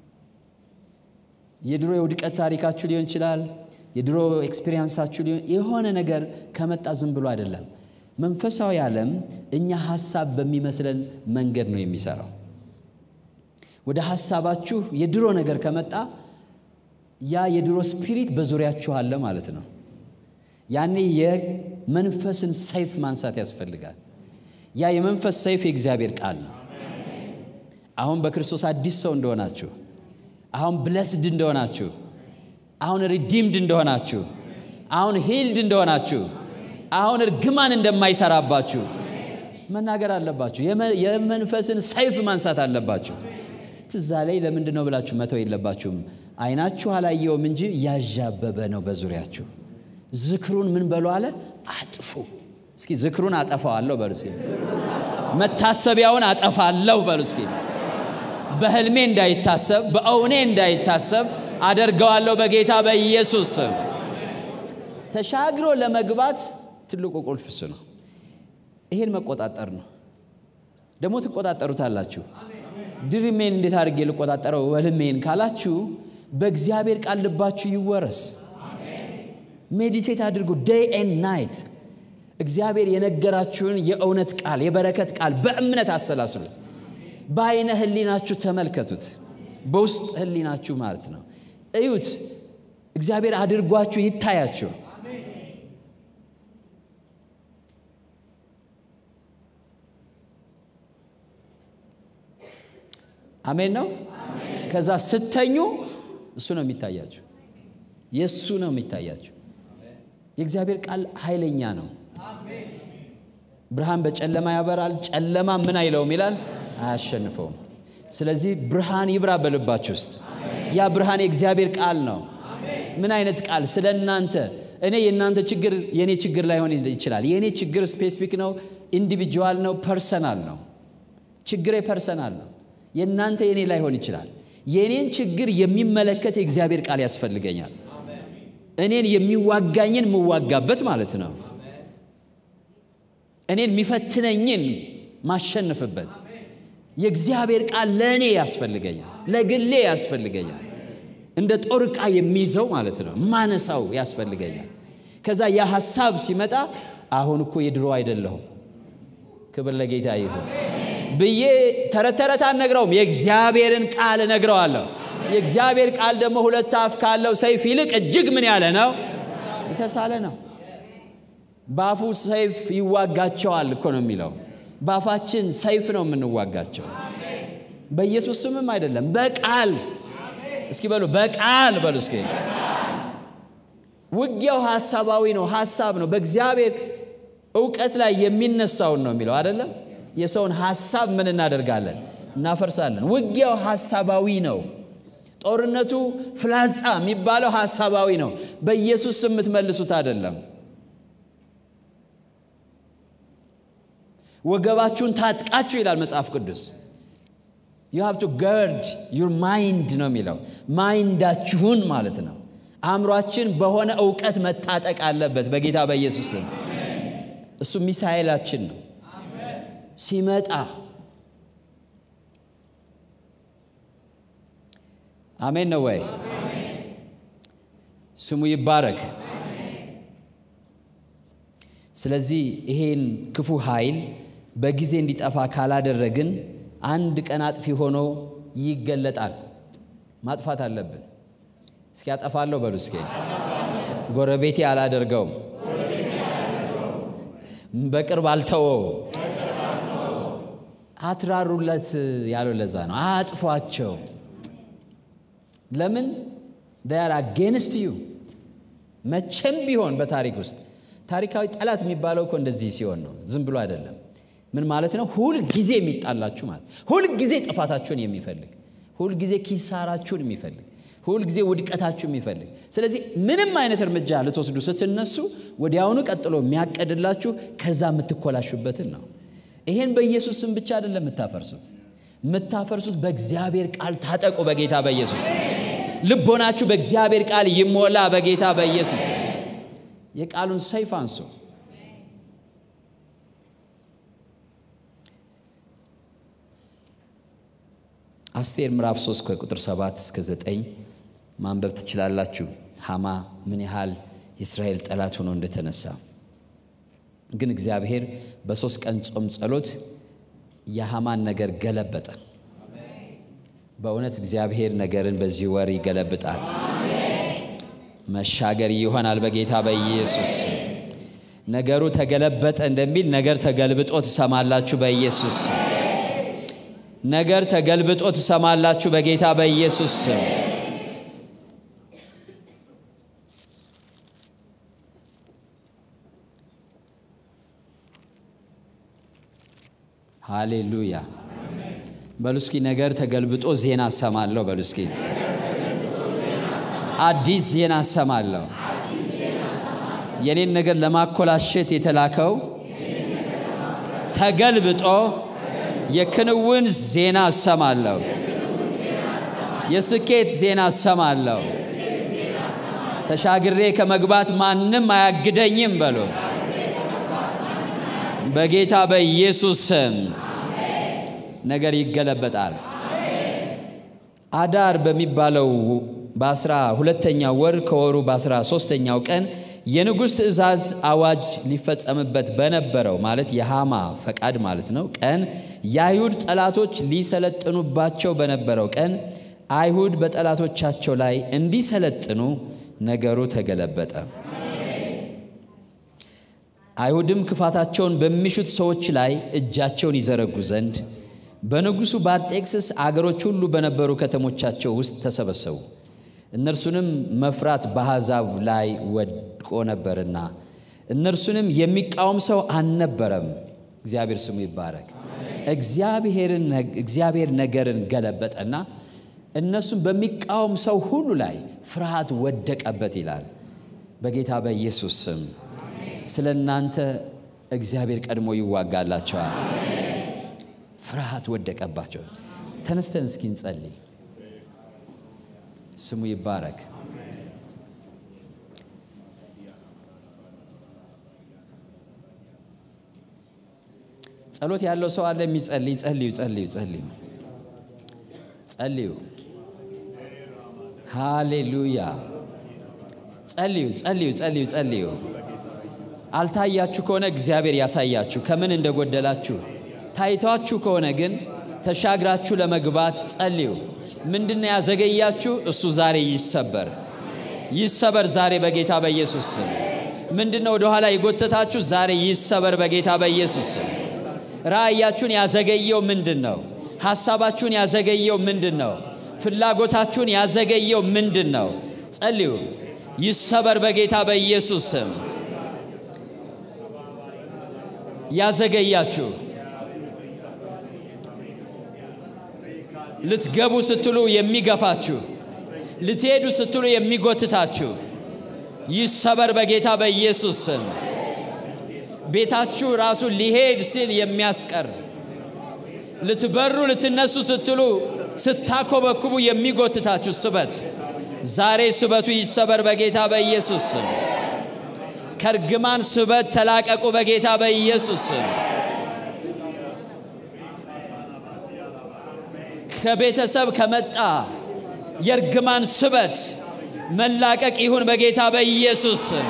የድሮ የውድቀት ታሪካችሁ ሊሆን ይችላል። የድሮ ኤክስፒሪየንሳችሁ ሊሆን የሆነ ነገር ከመጣ ዝም ብሎ አይደለም። መንፈሳዊ ዓለም እኛ ሐሳብ በሚመስለን መንገድ ነው የሚሰራው። ወደ ሐሳባችሁ የድሮ ነገር ከመጣ ያ የድሮ ስፒሪት በዙሪያችሁ አለ ማለት ነው። ያኔ የመንፈስን ሰይፍ ማንሳት ያስፈልጋል። ያ የመንፈስ ሰይፍ የእግዚአብሔር ቃል ነው። አሁን በክርስቶስ አዲስ ሰው እንደሆናችሁ፣ አሁን ብለስድ እንደሆናችሁ፣ አሁን ሪዲምድ እንደሆናችሁ፣ አሁን ሂልድ እንደሆናችሁ፣ አሁን እርግማን እንደማይሰራባችሁ መናገር አለባችሁ። የመንፈስን ሰይፍ ማንሳት አለባችሁ። ትዛ ላይ ለምንድን ነው ብላችሁ መተው የለባችሁም። አይናችሁ አላየውም እንጂ ያዣበበ ነው በዙሪያችሁ። ዝክሩን ምን በሉ አለ አጥፉ። እስኪ ዝክሩን አጠፋዋለሁ በሉ እስኪ። መታሰቢያውን አጠፋለሁ በሉ እስኪ። በህልሜ እንዳይታሰብ በእውኔ እንዳይታሰብ አደርገዋለሁ በጌታ በኢየሱስ ስም። ተሻግሮ ለመግባት ትልቁ ቁልፍ እሱ ነው። ይሄን መቆጣጠር ነው። ደግሞ ትቆጣጠሩታላችሁ። ድሪሜን እንዴት አድርጌ ልቆጣጠረው ህልሜን ካላችሁ በእግዚአብሔር ቃል ልባችሁ ይወረስ። ሜዲቴት አድርጉ ዴይ ኤንድ ናይት። እግዚአብሔር የነገራችሁን የእውነት ቃል የበረከት ቃል በእምነት አሰላስሉት። በአይነ ህሊናችሁ ተመልከቱት። በውስጥ ህሊናችሁ ማለት ነው። እዩት። እግዚአብሔር አድርጓችሁ ይታያችሁ። አሜን ነው። ከዛ ስተኙ እሱ ነው የሚታያችሁ። የእሱ ነው የሚታያችሁ። የእግዚአብሔር ቃል ኃይለኛ ነው። ብርሃን በጨለማ ያበራል፣ ጨለማ ምን አይለውም ይላል፣ አያሸንፈውም። ስለዚህ ብርሃን ይብራ በልባችሁ ውስጥ። ያ ብርሃን የእግዚአብሔር ቃል ነው። ምን አይነት ቃል? ስለ እናንተ እኔ የእናንተ ችግር የእኔ ችግር ላይሆን ይችላል። የእኔ ችግር ስፔሲፊክ ነው፣ ኢንዲቪጁዋል ነው፣ ፐርሰናል ነው። ችግሬ ፐርሰናል ነው። የእናንተ የእኔ ላይሆን ይችላል። የእኔን ችግር የሚመለከት የእግዚአብሔር ቃል ያስፈልገኛል። እኔን የሚዋጋኝን የምዋጋበት ማለት ነው። እኔን የሚፈትነኝን ማሸንፍበት የእግዚአብሔር ቃል ለእኔ ያስፈልገኛል፣ ለግሌ ያስፈልገኛል። እንደ ጦር ዕቃ የሚይዘው ማለት ነው፣ ማነሳው ያስፈልገኛል። ከዛ ያ ሐሳብ ሲመጣ አሁን እኮ የድሮ አይደለሁም፣ ክብር ለጌታ ይሁን ብዬ ተረት ተረት አልነግረውም። የእግዚአብሔርን ቃል እነግረዋለሁ። የእግዚአብሔር ቃል ደግሞ ሁለት አፍ ካለው ሰይፍ ይልቅ እጅግ ምን ያለ ነው? የተሳለ ነው። በአፉ ሰይፍ ይዋጋቸዋል እኮ ነው የሚለው። በአፋችን ሰይፍ ነው የምንዋጋቸው። በኢየሱስ ስምም አይደለም፣ በቃል እስኪ በሉ፣ በቃል በሉ እስኪ። ውጊያው ሐሳባዊ ነው፣ ሐሳብ ነው። በእግዚአብሔር እውቀት ላይ የሚነሳውን ነው የሚለው አይደለም። የሰውን ሐሳብ ምን እናደርጋለን? እናፈርሳለን። ውጊያው ሐሳባዊ ነው። ጦርነቱ ፍላጻ የሚባለው ሐሳባዊ ነው። በኢየሱስ ስም የምትመልሱት አይደለም። ወገባችሁን ታጥቃችሁ ይላል መጽሐፍ ቅዱስ። ዩ ሃቭ ቱ ገርድ ዩር ማይንድ ነው የሚለው ማይንዳችሁን ማለት ነው። አእምሯችን በሆነ እውቀት መታጠቅ አለበት በጌታ በኢየሱስ ስም። እሱ ሚሳኤላችን ነው ሲመጣ አሜን ነው ወይ? ስሙ ይባረክ። ስለዚህ ይሄን ክፉ ኃይል በጊዜ እንዲጠፋ ካላደረግን አንድ ቀን አጥፊ ሆኖ ይገለጣል። ማጥፋት አለብን። እስኪ ያጠፋለሁ በሉ እስኪ ጎረቤቴ አላደርገውም፣ በቅርብ አልተወው። አትራሩለት ያለው ለዛ ነው። አጥፏቸው። ለምን ር አጌንስት ዩ መቼም ቢሆን በታሪክ ውስጥ ታሪካዊ ጠላት የሚባለው እኮ እንደዚህ ሲሆን ነው። ዝም ብሎ አይደለም። ምን ማለት ነው? ሁል ጊዜ የሚጣላችሁ ማለት ሁል ጊዜ ጥፋታችሁን የሚፈልግ ሁል ጊዜ ኪሳራችሁን የሚፈልግ ሁል ጊዜ ውድቀታችሁ የሚፈልግ ስለዚህ ምንም አይነት እርምጃ ልትወስዱ ስትነሱ ወዲያውኑ ቀጥሎ የሚያቀድላችሁ ከዛ የምትኮላሹበትን ነው። ይሄን በኢየሱስ ስም ብቻ አይደለም የምታፈርሱት፣ የምታፈርሱት በእግዚአብሔር ቃል ታጠቁ። በጌታ በኢየሱስ ልቦናችሁ በእግዚአብሔር ቃል ይሞላ። በጌታ በኢየሱስ የቃሉን ሰይፍ አንሱ። አስቴር ምዕራፍ 3 ከቁጥር 7 እስከ 9 ማንበብ ትችላላችሁ። ሃማ ምን ያህል የእስራኤል ጠላት ሆኖ እንደተነሳ ግን እግዚአብሔር በሶስት ቀን ጾም ጸሎት የሃማን ነገር ገለበጠ። በእውነት እግዚአብሔር ነገርን በዚህ ወር ይገለብጣል። መሻገር ይሆናል በጌታ በኢየሱስ ነገሩ ተገለበጠ እንደሚል ነገር ተገልብጦ ትሰማላችሁ በኢየሱስ ነገር ተገልብጦ ትሰማላችሁ በጌታ በኢየሱስ ሃሌሉያ በሉ እስኪ ነገር ተገልብጦ ዜና እሰማለሁ በሉ እስኪ አዲስ ዜና እሰማለሁ የኔን ነገር ለማኮላሸት የተላከው ተገልብጦ የክንውን ዜና እሰማለሁ የስኬት ዜና እሰማለሁ ተሻግሬ ከመግባት ማንም አያግደኝም በሉ በጌታ በኢየሱስ ስም ነገር ይገለበጣል። አዳር በሚባለው በአስራ ሁለተኛው ወር ከወሩ በአስራ ሶስተኛው ቀን የንጉሥ ትእዛዝ አዋጅ ሊፈጸምበት በነበረው ማለት የሃማ ፈቃድ ማለት ነው ቀን የአይሁድ ጠላቶች ሊሰለጥኑባቸው በነበረው ቀን አይሁድ በጠላቶቻቸው ላይ እንዲሰለጥኑ ነገሩ ተገለበጠ። አይሁድም ክፋታቸውን በሚሹት ሰዎች ላይ እጃቸውን ይዘረጉ ዘንድ በንጉሡ በአርጤክስስ አገሮች ሁሉ በነበሩ ከተሞቻቸው ውስጥ ተሰበሰቡ። እነርሱንም መፍራት በአሕዛብ ላይ ወድቆ ነበርና እነርሱንም የሚቃወም ሰው አልነበረም። እግዚአብሔር ስሙ ይባረክ። እግዚአብሔር ነገርን ገለበጠና እነሱም በሚቃወም ሰው ሁሉ ላይ ፍርሃት ወደቀበት ይላል። በጌታ በኢየሱስ ስም ስለ እናንተ እግዚአብሔር ቀድሞ ይዋጋላቸዋል። ፍርሃት ወደቀባቸው። ተነስተን እስኪ እንጸልይ። ስሙ ይባረክ። ጸሎት ያለው ሰው አለ የሚጸልይ? ጸልዩ፣ ጸልዩ፣ ጸልዩ፣ ጸልዩ። ሃሌሉያ። ጸልዩ፣ ጸልዩ፣ ጸልዩ፣ ጸልዩ። አልታያችሁ ከሆነ እግዚአብሔር ያሳያችሁ ከምን እንደጎደላችሁ። ታይቷችሁ ከሆነ ግን ተሻግራችሁ ለመግባት ጸልዩ። ምንድነው ያዘገያችሁ? እሱ ዛሬ ይሰበር፣ ይሰበር ዛሬ በጌታ በኢየሱስ ስም። ምንድነው ወደኋላ የጎተታችሁ? ዛሬ ይሰበር በጌታ በኢየሱስ ስም። ራእያችሁን ያዘገየው ምንድን ነው? ሐሳባችሁን ያዘገየው ምንድን ነው? ፍላጎታችሁን ያዘገየው ምንድን ነው? ጸልዩ፣ ይሰበር በጌታ በኢየሱስ ስም። ያዘገያችሁ ልትገቡ ስትሉ የሚገፋችሁ ልትሄዱ ስትሉ የሚጎትታችሁ ይሰበር በጌታ በኢየሱስ ስም። ቤታችሁ ራሱ ሊሄድ ሲል የሚያስቀር ልትበሩ ልትነሱ ስትሉ ስታኮበኩቡ የሚጎትታችሁ ስበት ዛሬ ስበቱ ይሰበር በጌታ በኢየሱስ ስም። ከእርግማን ስበት ተላቀቁ በጌታ በኢየሱስ ስም። ከቤተሰብ ከመጣ የእርግማን ስበት መላቀቅ ይሁን በጌታ በኢየሱስ ስም።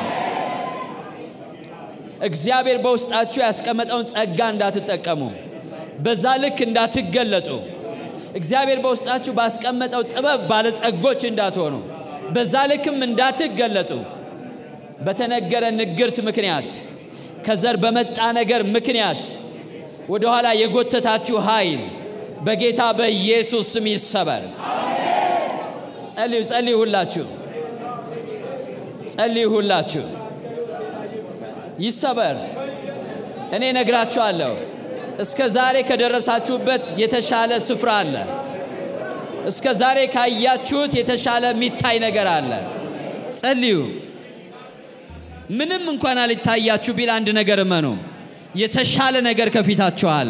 እግዚአብሔር በውስጣችሁ ያስቀመጠውን ጸጋ እንዳትጠቀሙ፣ በዛ ልክ እንዳትገለጡ፣ እግዚአብሔር በውስጣችሁ ባስቀመጠው ጥበብ ባለጸጎች እንዳትሆኑ፣ በዛ ልክም እንዳትገለጡ በተነገረ ንግርት ምክንያት ከዘር በመጣ ነገር ምክንያት ወደኋላ የጎተታችሁ ኃይል በጌታ በኢየሱስ ስም ይሰበር። ጸልዩ፣ ጸልዩ፣ ሁላችሁ ጸልዩ፣ ሁላችሁ ይሰበር። እኔ ነግራችኋለሁ፣ እስከ ዛሬ ከደረሳችሁበት የተሻለ ስፍራ አለ። እስከ ዛሬ ካያችሁት የተሻለ የሚታይ ነገር አለ። ጸልዩ። ምንም እንኳን አልታያችሁ ቢል አንድ ነገር እመኑ፣ የተሻለ ነገር ከፊታችሁ አለ።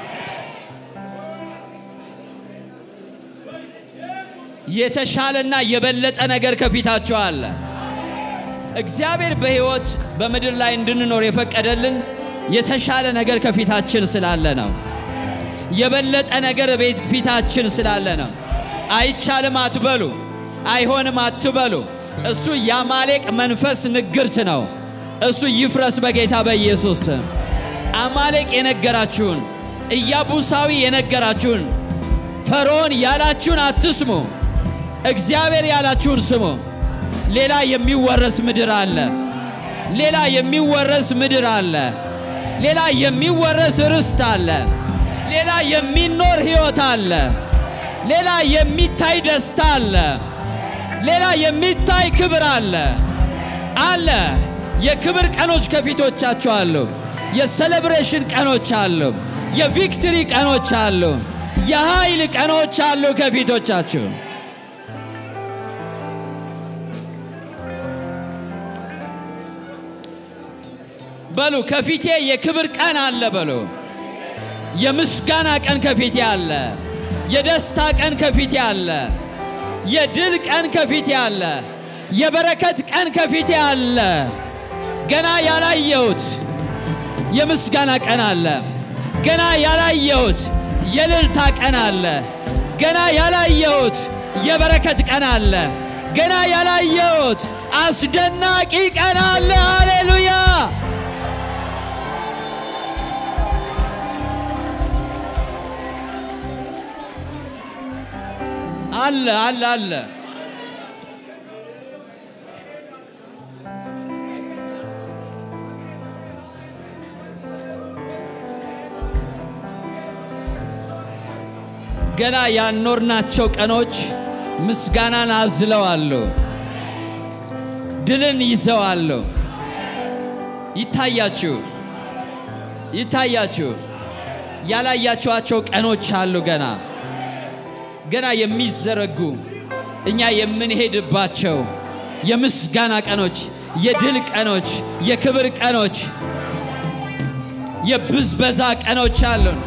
የተሻለና የበለጠ ነገር ከፊታችሁ አለ። እግዚአብሔር በሕይወት በምድር ላይ እንድንኖር የፈቀደልን የተሻለ ነገር ከፊታችን ስላለ ነው። የበለጠ ነገር ፊታችን ስላለ ነው። አይቻልም አትበሉ፣ አይሆንም አትበሉ። እሱ የአማሌቅ መንፈስ ንግርት ነው። እሱ ይፍረስ በጌታ በኢየሱስ ስም። አማሌቅ የነገራችሁን፣ ኢያቡሳዊ የነገራችሁን፣ ፈርዖን ያላችሁን አትስሙ። እግዚአብሔር ያላችሁን ስሙ። ሌላ የሚወረስ ምድር አለ። ሌላ የሚወረስ ምድር አለ። ሌላ የሚወረስ ርስት አለ። ሌላ የሚኖር ሕይወት አለ። ሌላ የሚታይ ደስታ አለ። ሌላ የሚታይ ክብር አለ አለ። የክብር ቀኖች ከፊቶቻችሁ አሉ። የሴሌብሬሽን ቀኖች አሉ። የቪክትሪ ቀኖች አሉ። የኃይል ቀኖች አሉ ከፊቶቻችሁ። በሉ ከፊቴ የክብር ቀን አለ በሉ። የምስጋና ቀን ከፊቴ አለ። የደስታ ቀን ከፊቴ አለ። የድል ቀን ከፊቴ አለ። የበረከት ቀን ከፊቴ አለ። ገና ያላየሁት የምስጋና ቀን አለ። ገና ያላየሁት የልልታ ቀን አለ። ገና ያላየሁት የበረከት ቀን አለ። ገና ያላየሁት አስደናቂ ቀን አለ። ሃሌሉያ! አለ አለ አለ። ገና ያኖርናቸው ቀኖች ምስጋናን አዝለዋሉ፣ ድልን ይዘዋሉ። ይታያችሁ ይታያችሁ ያላያችኋቸው ቀኖች አሉ ገና ገና የሚዘረጉ እኛ የምንሄድባቸው የምስጋና ቀኖች፣ የድል ቀኖች፣ የክብር ቀኖች፣ የብዝበዛ ቀኖች አሉን።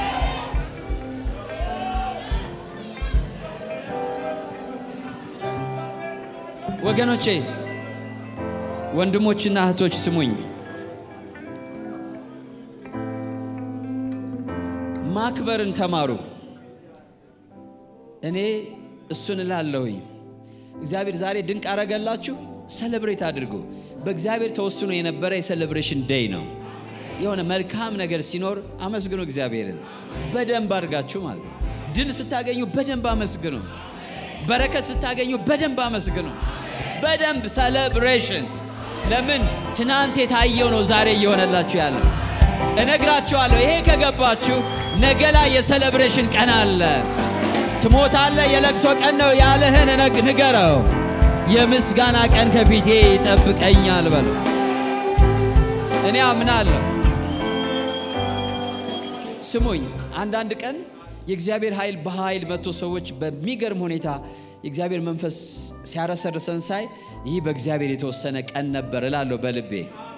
ወገኖቼ፣ ወንድሞችና እህቶች ስሙኝ። ማክበርን ተማሩ። እኔ እሱን እላለሁኝ። እግዚአብሔር ዛሬ ድንቅ አረገላችሁ፣ ሰለብሬት አድርጉ። በእግዚአብሔር ተወስኖ የነበረ የሴሌብሬሽን ዴይ ነው። የሆነ መልካም ነገር ሲኖር አመስግኑ እግዚአብሔርን በደንብ አድርጋችሁ ማለት ነው። ድል ስታገኙ በደንብ አመስግኑ። በረከት ስታገኙ በደንብ አመስግኑ። በደንብ ሰለብሬሽን። ለምን ትናንት የታየው ነው ዛሬ እየሆነላችሁ ያለ። እነግራችኋለሁ፣ ይሄ ከገባችሁ ነገ ላይ የሰለብሬሽን ቀን አለ። ትሞታለህ፣ የለቅሶ ቀን ነው ያለህን ንገረው። የምስጋና ቀን ከፊቴ ይጠብቀኛል በለው። እኔ አምናለሁ። ስሙኝ፣ አንዳንድ ቀን የእግዚአብሔር ኃይል በኃይል መጥቶ ሰዎች በሚገርም ሁኔታ የእግዚአብሔር መንፈስ ሲያረሰርሰን ሳይ ይህ በእግዚአብሔር የተወሰነ ቀን ነበር እላለሁ በልቤ።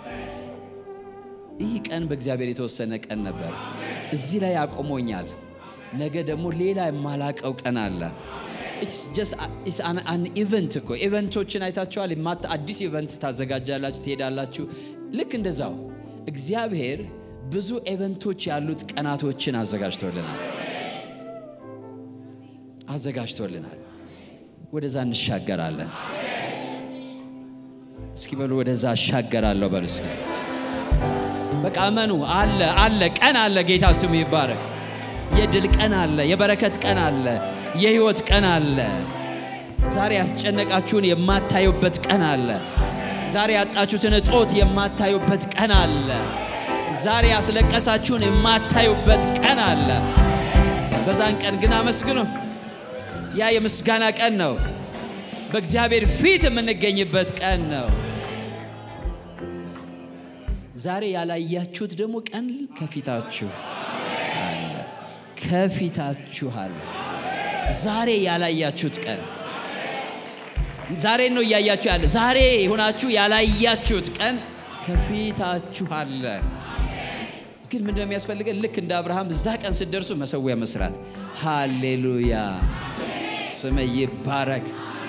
ይህ ቀን በእግዚአብሔር የተወሰነ ቀን ነበር፣ እዚህ ላይ አቆሞኛል። ነገ ደግሞ ሌላ የማላቀው ቀን አለ። አን ኢቨንት እኮ ኢቨንቶችን አይታችኋል። አዲስ ኢቨንት ታዘጋጃላችሁ፣ ትሄዳላችሁ። ልክ እንደዛው እግዚአብሔር ብዙ ኢቨንቶች ያሉት ቀናቶችን አዘጋጅቶልናል አዘጋጅቶልናል። ወደዛ እንሻገራለን። እስኪ በሉ ወደዛ እሻገራለሁ በሉ እስኪ። በቃ እመኑ። አለ አለ ቀን አለ። ጌታ ስሙ ይባረክ። የድል ቀን አለ። የበረከት ቀን አለ። የህይወት ቀን አለ። ዛሬ ያስጨነቃችሁን የማታዩበት ቀን አለ። ዛሬ ያጣችሁትን እጦት የማታዩበት ቀን አለ። ዛሬ ያስለቀሳችሁን የማታዩበት ቀን አለ። በዛን ቀን ግን አመስግኑ። ያ የምስጋና ቀን ነው። በእግዚአብሔር ፊት የምንገኝበት ቀን ነው። ዛሬ ያላያችሁት ደግሞ ቀን ከፊታችሁ አለ። ከፊታችሁ አለ። ዛሬ ያላያችሁት ቀን ዛሬ ነው እያያችሁ ያለ። ዛሬ ሆናችሁ ያላያችሁት ቀን ከፊታችሁ አለ። ግን ምንድነው የሚያስፈልገን? ልክ እንደ አብርሃም እዛ ቀን ስትደርሱ መሰዊያ መስራት። ሃሌሉያ ስም ይባረክ።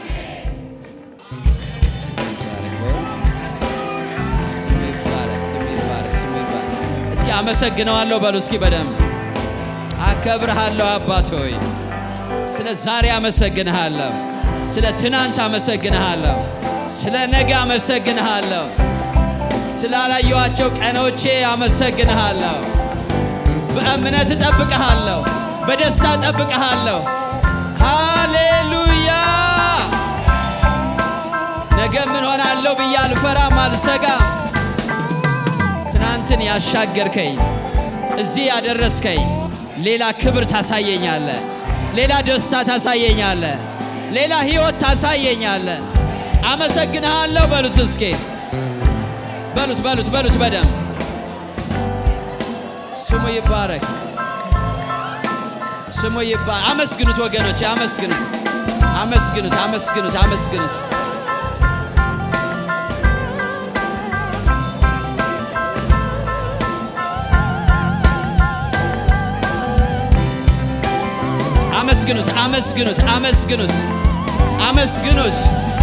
ስም ይባረክ። ስም ይባረክ። ስም ይባረክ። ስም ይባረክ። እስኪ አመሰግነዋለሁ በሉ እስኪ በደንብ አከብርሃለሁ አባት ሆይ ስለ ዛሬ አመሰግንሃለሁ። ስለ ትናንት አመሰግንሃለሁ። ስለ ነገ አመሰግንሃለሁ። ስላላየኋቸው ቀኖቼ አመሰግንሃለሁ። በእምነት እጠብቅሃለሁ። በደስታ እጠብቅሃለሁ። ሃሌሉያ። ነገ ምን ሆናለሁ ብዬ አልፈራም፣ አልሰጋም። ትናንትን ያሻገርከኝ እዚህ ያደረስከኝ ሌላ ክብር ታሳየኛለ፣ ሌላ ደስታ ታሳየኛለ፣ ሌላ ህይወት ታሳየኛለ። አመሰግንሃለሁ በሉት እስኪ በሉት በሉት በሉት በደንብ ስሙ ይባረክ፣ ስሙ ይባረክ። አመስግኑት ወገኖች፣ አመስግኑት፣ አመስግኑት፣ አመስግኑት፣ አመስግኑት። አመስግኑት፣ አመስግኑት፣ አመስግኑት፣ አመስግኑት።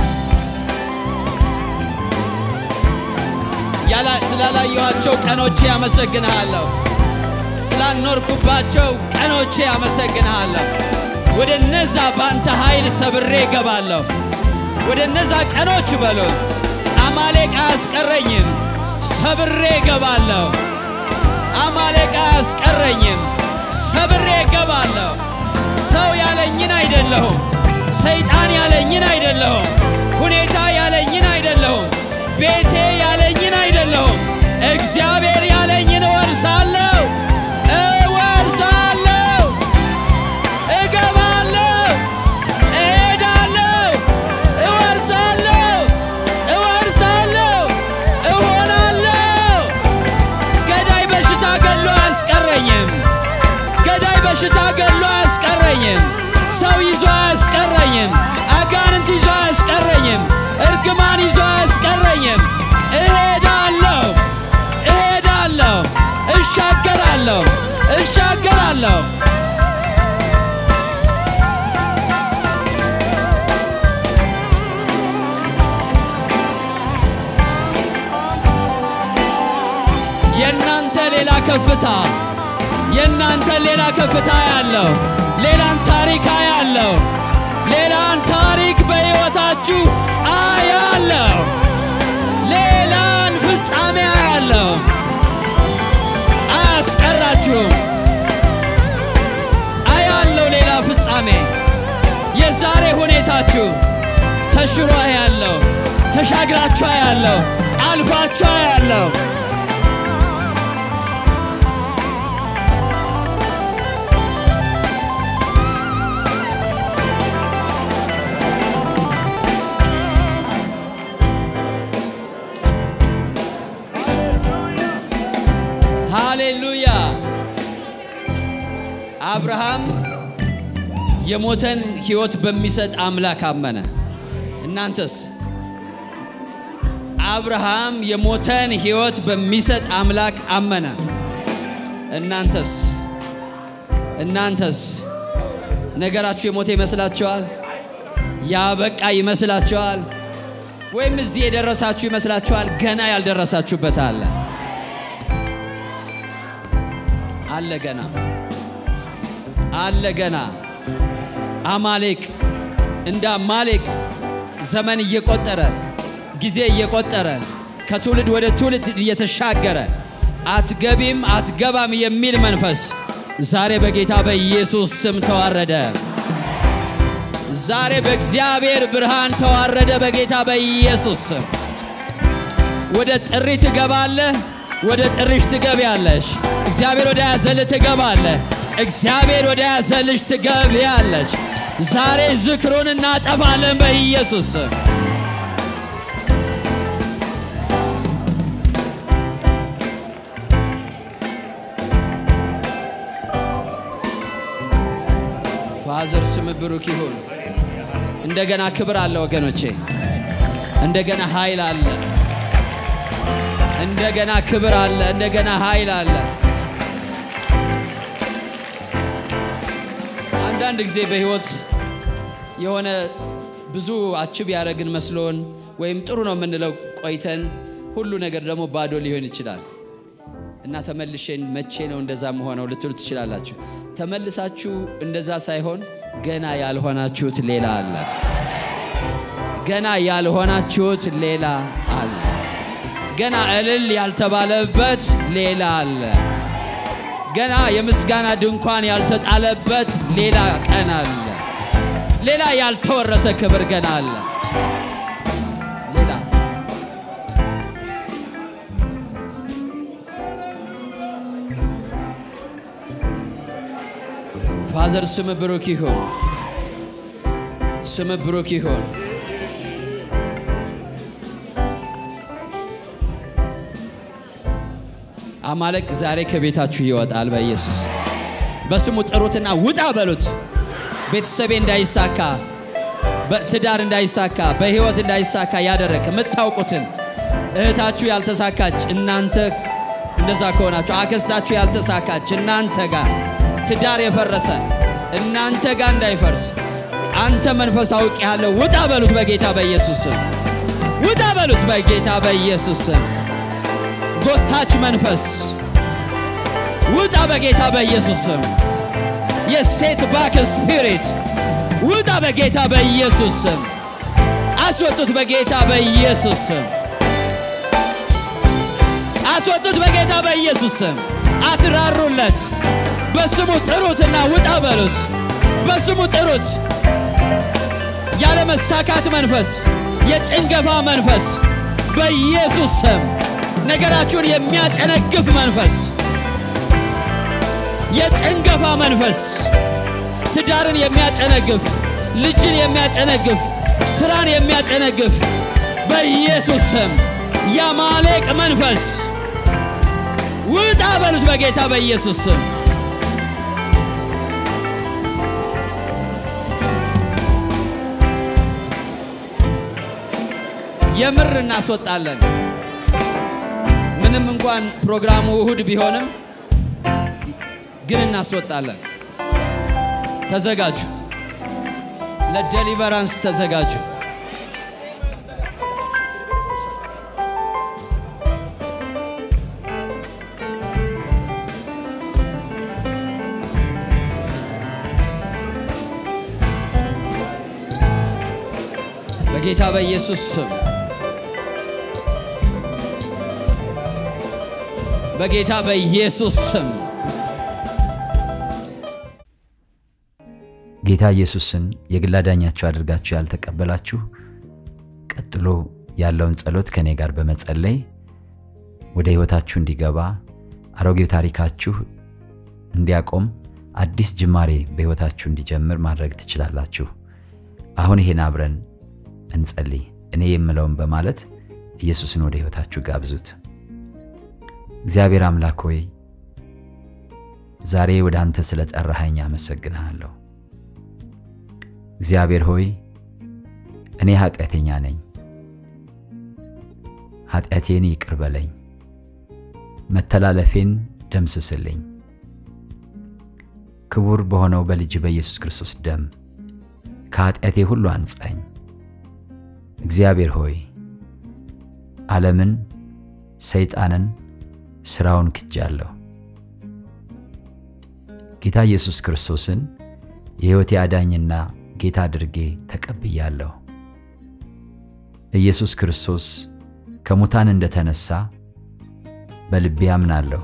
ስላላየኋቸው ቀኖቼ አመሰግንሃለሁ። ስላልኖርኩባቸው ቀኖቼ አመሰግንሃለሁ። ወደ እነዛ በአንተ ኃይል ሰብሬ እገባለሁ። ወደ እነዛ ቀኖች በሉ አማሌቅ አያስቀረኝም፣ ሰብሬ እገባለሁ። አማሌቅ አያስቀረኝም፣ ሰብሬ እገባለሁ። ሰው ያለኝን አይደለሁም። ሰይጣን ያለኝን አይደለሁም። ሁኔታ ያለኝን አይደለሁም። ቤቴ ያለኝን አይደለሁም። እግዚአብሔር ያለኝን እወርሳለሁ፣ እወርሳለሁ፣ እገባለሁ፣ እሄዳለሁ፣ እወርሳለሁ፣ እወርሳለሁ፣ እሆናለሁ። ገዳይ በሽታ ገሎ አያስቀረኝም። ገዳይ በሽታ ገሎ አያስቀረኝም። ሰው ይዞ አያስቀረኝም። አጋንንት ይዞ አያስቀረኝም። እርግማን ይዞ አያስቀረኝም። እሄዳለሁ፣ እሄዳለሁ፣ እሻገራለሁ፣ እሻገራለሁ። የእናንተ ሌላ ከፍታ የእናንተ ሌላ ከፍታ ያለው ሌላን ታሪክ አያለው። ሌላን ታሪክ በሕይወታችሁ አያለው። ሌላን ፍጻሜ አያለው። አያስቀራችሁም። አያለው ሌላ ፍጻሜ የዛሬ ሁኔታችሁ ተሽሮ ያለው ተሻግራችሁ ያለው አልፋችሁ ያለው ሃሌሉያ። አብርሃም የሞተን ሕይወት በሚሰጥ አምላክ አመነ። እናንተስ? አብርሃም የሞተን ሕይወት በሚሰጥ አምላክ አመነ። እናንተስ? እናንተስ? ነገራችሁ የሞተ ይመስላችኋል? ያበቃ ይመስላችኋል? ወይም እዚህ የደረሳችሁ ይመስላችኋል? ገና ያልደረሳችሁበት አለ አለ ገና አለ ገና። አማሌቅ እንደ አማሌቅ ዘመን እየቆጠረ ጊዜ እየቆጠረ ከትውልድ ወደ ትውልድ እየተሻገረ አትገቢም አትገባም የሚል መንፈስ ዛሬ በጌታ በኢየሱስ ስም ተዋረደ። ዛሬ በእግዚአብሔር ብርሃን ተዋረደ በጌታ በኢየሱስ ስም። ወደ ጥሪ ትገባለህ። ወደ ጥሪሽ ትገቢያለሽ። እግዚአብሔር ወደ ያዘልህ ትገባለህ። እግዚአብሔር ወደ ያዘልሽ ትገቢያለሽ። ዛሬ ዝክሩን እናጠፋለን በኢየሱስ ስም። ፋዘር ስም ብሩክ ይሁን። እንደገና ክብር አለ ወገኖቼ፣ እንደገና ኃይል አለ፣ እንደገና ክብር አለ፣ እንደገና ኃይል አለ። አንዳንድ ጊዜ በህይወት የሆነ ብዙ አችብ ያደረግን መስሎን ወይም ጥሩ ነው የምንለው ቆይተን ሁሉ ነገር ደግሞ ባዶ ሊሆን ይችላል እና ተመልሼን መቼ ነው እንደዛ መሆነው ልትሉ ትችላላችሁ። ተመልሳችሁ እንደዛ ሳይሆን ገና ያልሆናችሁት ሌላ አለ። ገና ያልሆናችሁት ሌላ አለ። ገና እልል ያልተባለበት ሌላ አለ። ገና የምስጋና ድንኳን ያልተጣለበት ሌላ ቀን አለ። ሌላ ያልተወረሰ ክብር ገና አለ። ሌላ ፋዘር ስም ብሩክ ይሁን። ስም ብሩክ ይሁን። አማለቅ ዛሬ ከቤታችሁ ይወጣል በኢየሱስ በስሙ ጥሩትና ውጣ በሉት። ቤተሰቤ እንዳይሳካ፣ በትዳር እንዳይሳካ፣ በህይወት እንዳይሳካ ያደረግ የምታውቁትን እህታችሁ ያልተሳካች እናንተ እንደዛ ከሆናችሁ አክስታችሁ ያልተሳካች እናንተ ጋር ትዳር የፈረሰ እናንተ ጋር እንዳይፈርስ አንተ መንፈስ አውቅ ያለው ውጣ በሉት በጌታ በኢየሱስ ስም ውጣ በሉት በጌታ በኢየሱስ ስም ጎታች መንፈስ ውጣ በጌታ በኢየሱስ ስም የሴት ባክ ስፒሪት ውጣ በጌታ በኢየሱስ ስም አስወጡት በጌታ በኢየሱስ ስም አስወጡት በጌታ በኢየሱስ ስም አትራሩለት በስሙ ጥሩትና ውጣ በሉት በስሙ ጥሩት ያለ መሳካት መንፈስ የጭንገፋ መንፈስ በኢየሱስ ስም ነገራችሁን የሚያጨነግፍ መንፈስ የጭንገፋ መንፈስ ትዳርን የሚያጨነግፍ ልጅን የሚያጨነግፍ ስራን የሚያጨነግፍ በኢየሱስ ስም የአማሌቅ መንፈስ ውጣ በሉት በጌታ በኢየሱስ ስም የምር እናስወጣለን። ምንም እንኳን ፕሮግራሙ እሁድ ቢሆንም ግን እናስወጣለን። ተዘጋጁ፣ ለዴሊቨራንስ ተዘጋጁ። በጌታ በኢየሱስ ስም በጌታ በኢየሱስ ስም ጌታ ኢየሱስን የግል አዳኛችሁ አድርጋችሁ ያልተቀበላችሁ ቀጥሎ ያለውን ጸሎት ከእኔ ጋር በመጸለይ ወደ ሕይወታችሁ እንዲገባ አሮጌው ታሪካችሁ እንዲያቆም አዲስ ጅማሬ በሕይወታችሁ እንዲጀምር ማድረግ ትችላላችሁ። አሁን ይሄን አብረን እንጸልይ። እኔ የምለውን በማለት ኢየሱስን ወደ ሕይወታችሁ ጋብዙት። እግዚአብሔር አምላክ ሆይ ዛሬ ወደ አንተ ስለ ጠራኸኝ አመሰግንሃለሁ። እግዚአብሔር ሆይ እኔ ኃጢአተኛ ነኝ፣ ኃጢአቴን ይቅር በለኝ፣ መተላለፌን ደምስስልኝ። ክቡር በሆነው በልጅ በኢየሱስ ክርስቶስ ደም ከኃጢአቴ ሁሉ አንጻኝ። እግዚአብሔር ሆይ ዓለምን፣ ሰይጣንን፣ ሥራውን ክጃለሁ። ጌታ ኢየሱስ ክርስቶስን የሕይወቴ አዳኝና ጌታ አድርጌ ተቀብያለሁ። ኢየሱስ ክርስቶስ ከሙታን እንደተነሳ በልቤ አምናለሁ።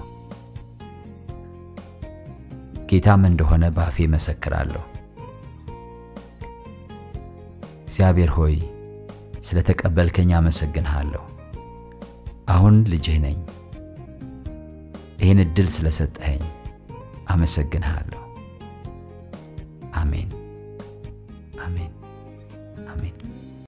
ጌታም እንደሆነ በአፌ መሰክራለሁ። እግዚአብሔር ሆይ ስለ ተቀበልከኝ አመሰግንሃለሁ። አሁን ልጅህ ነኝ። ይህን ዕድል ስለሰጠኸኝ አመሰግንሃለሁ። አሜን፣ አሜን፣ አሜን።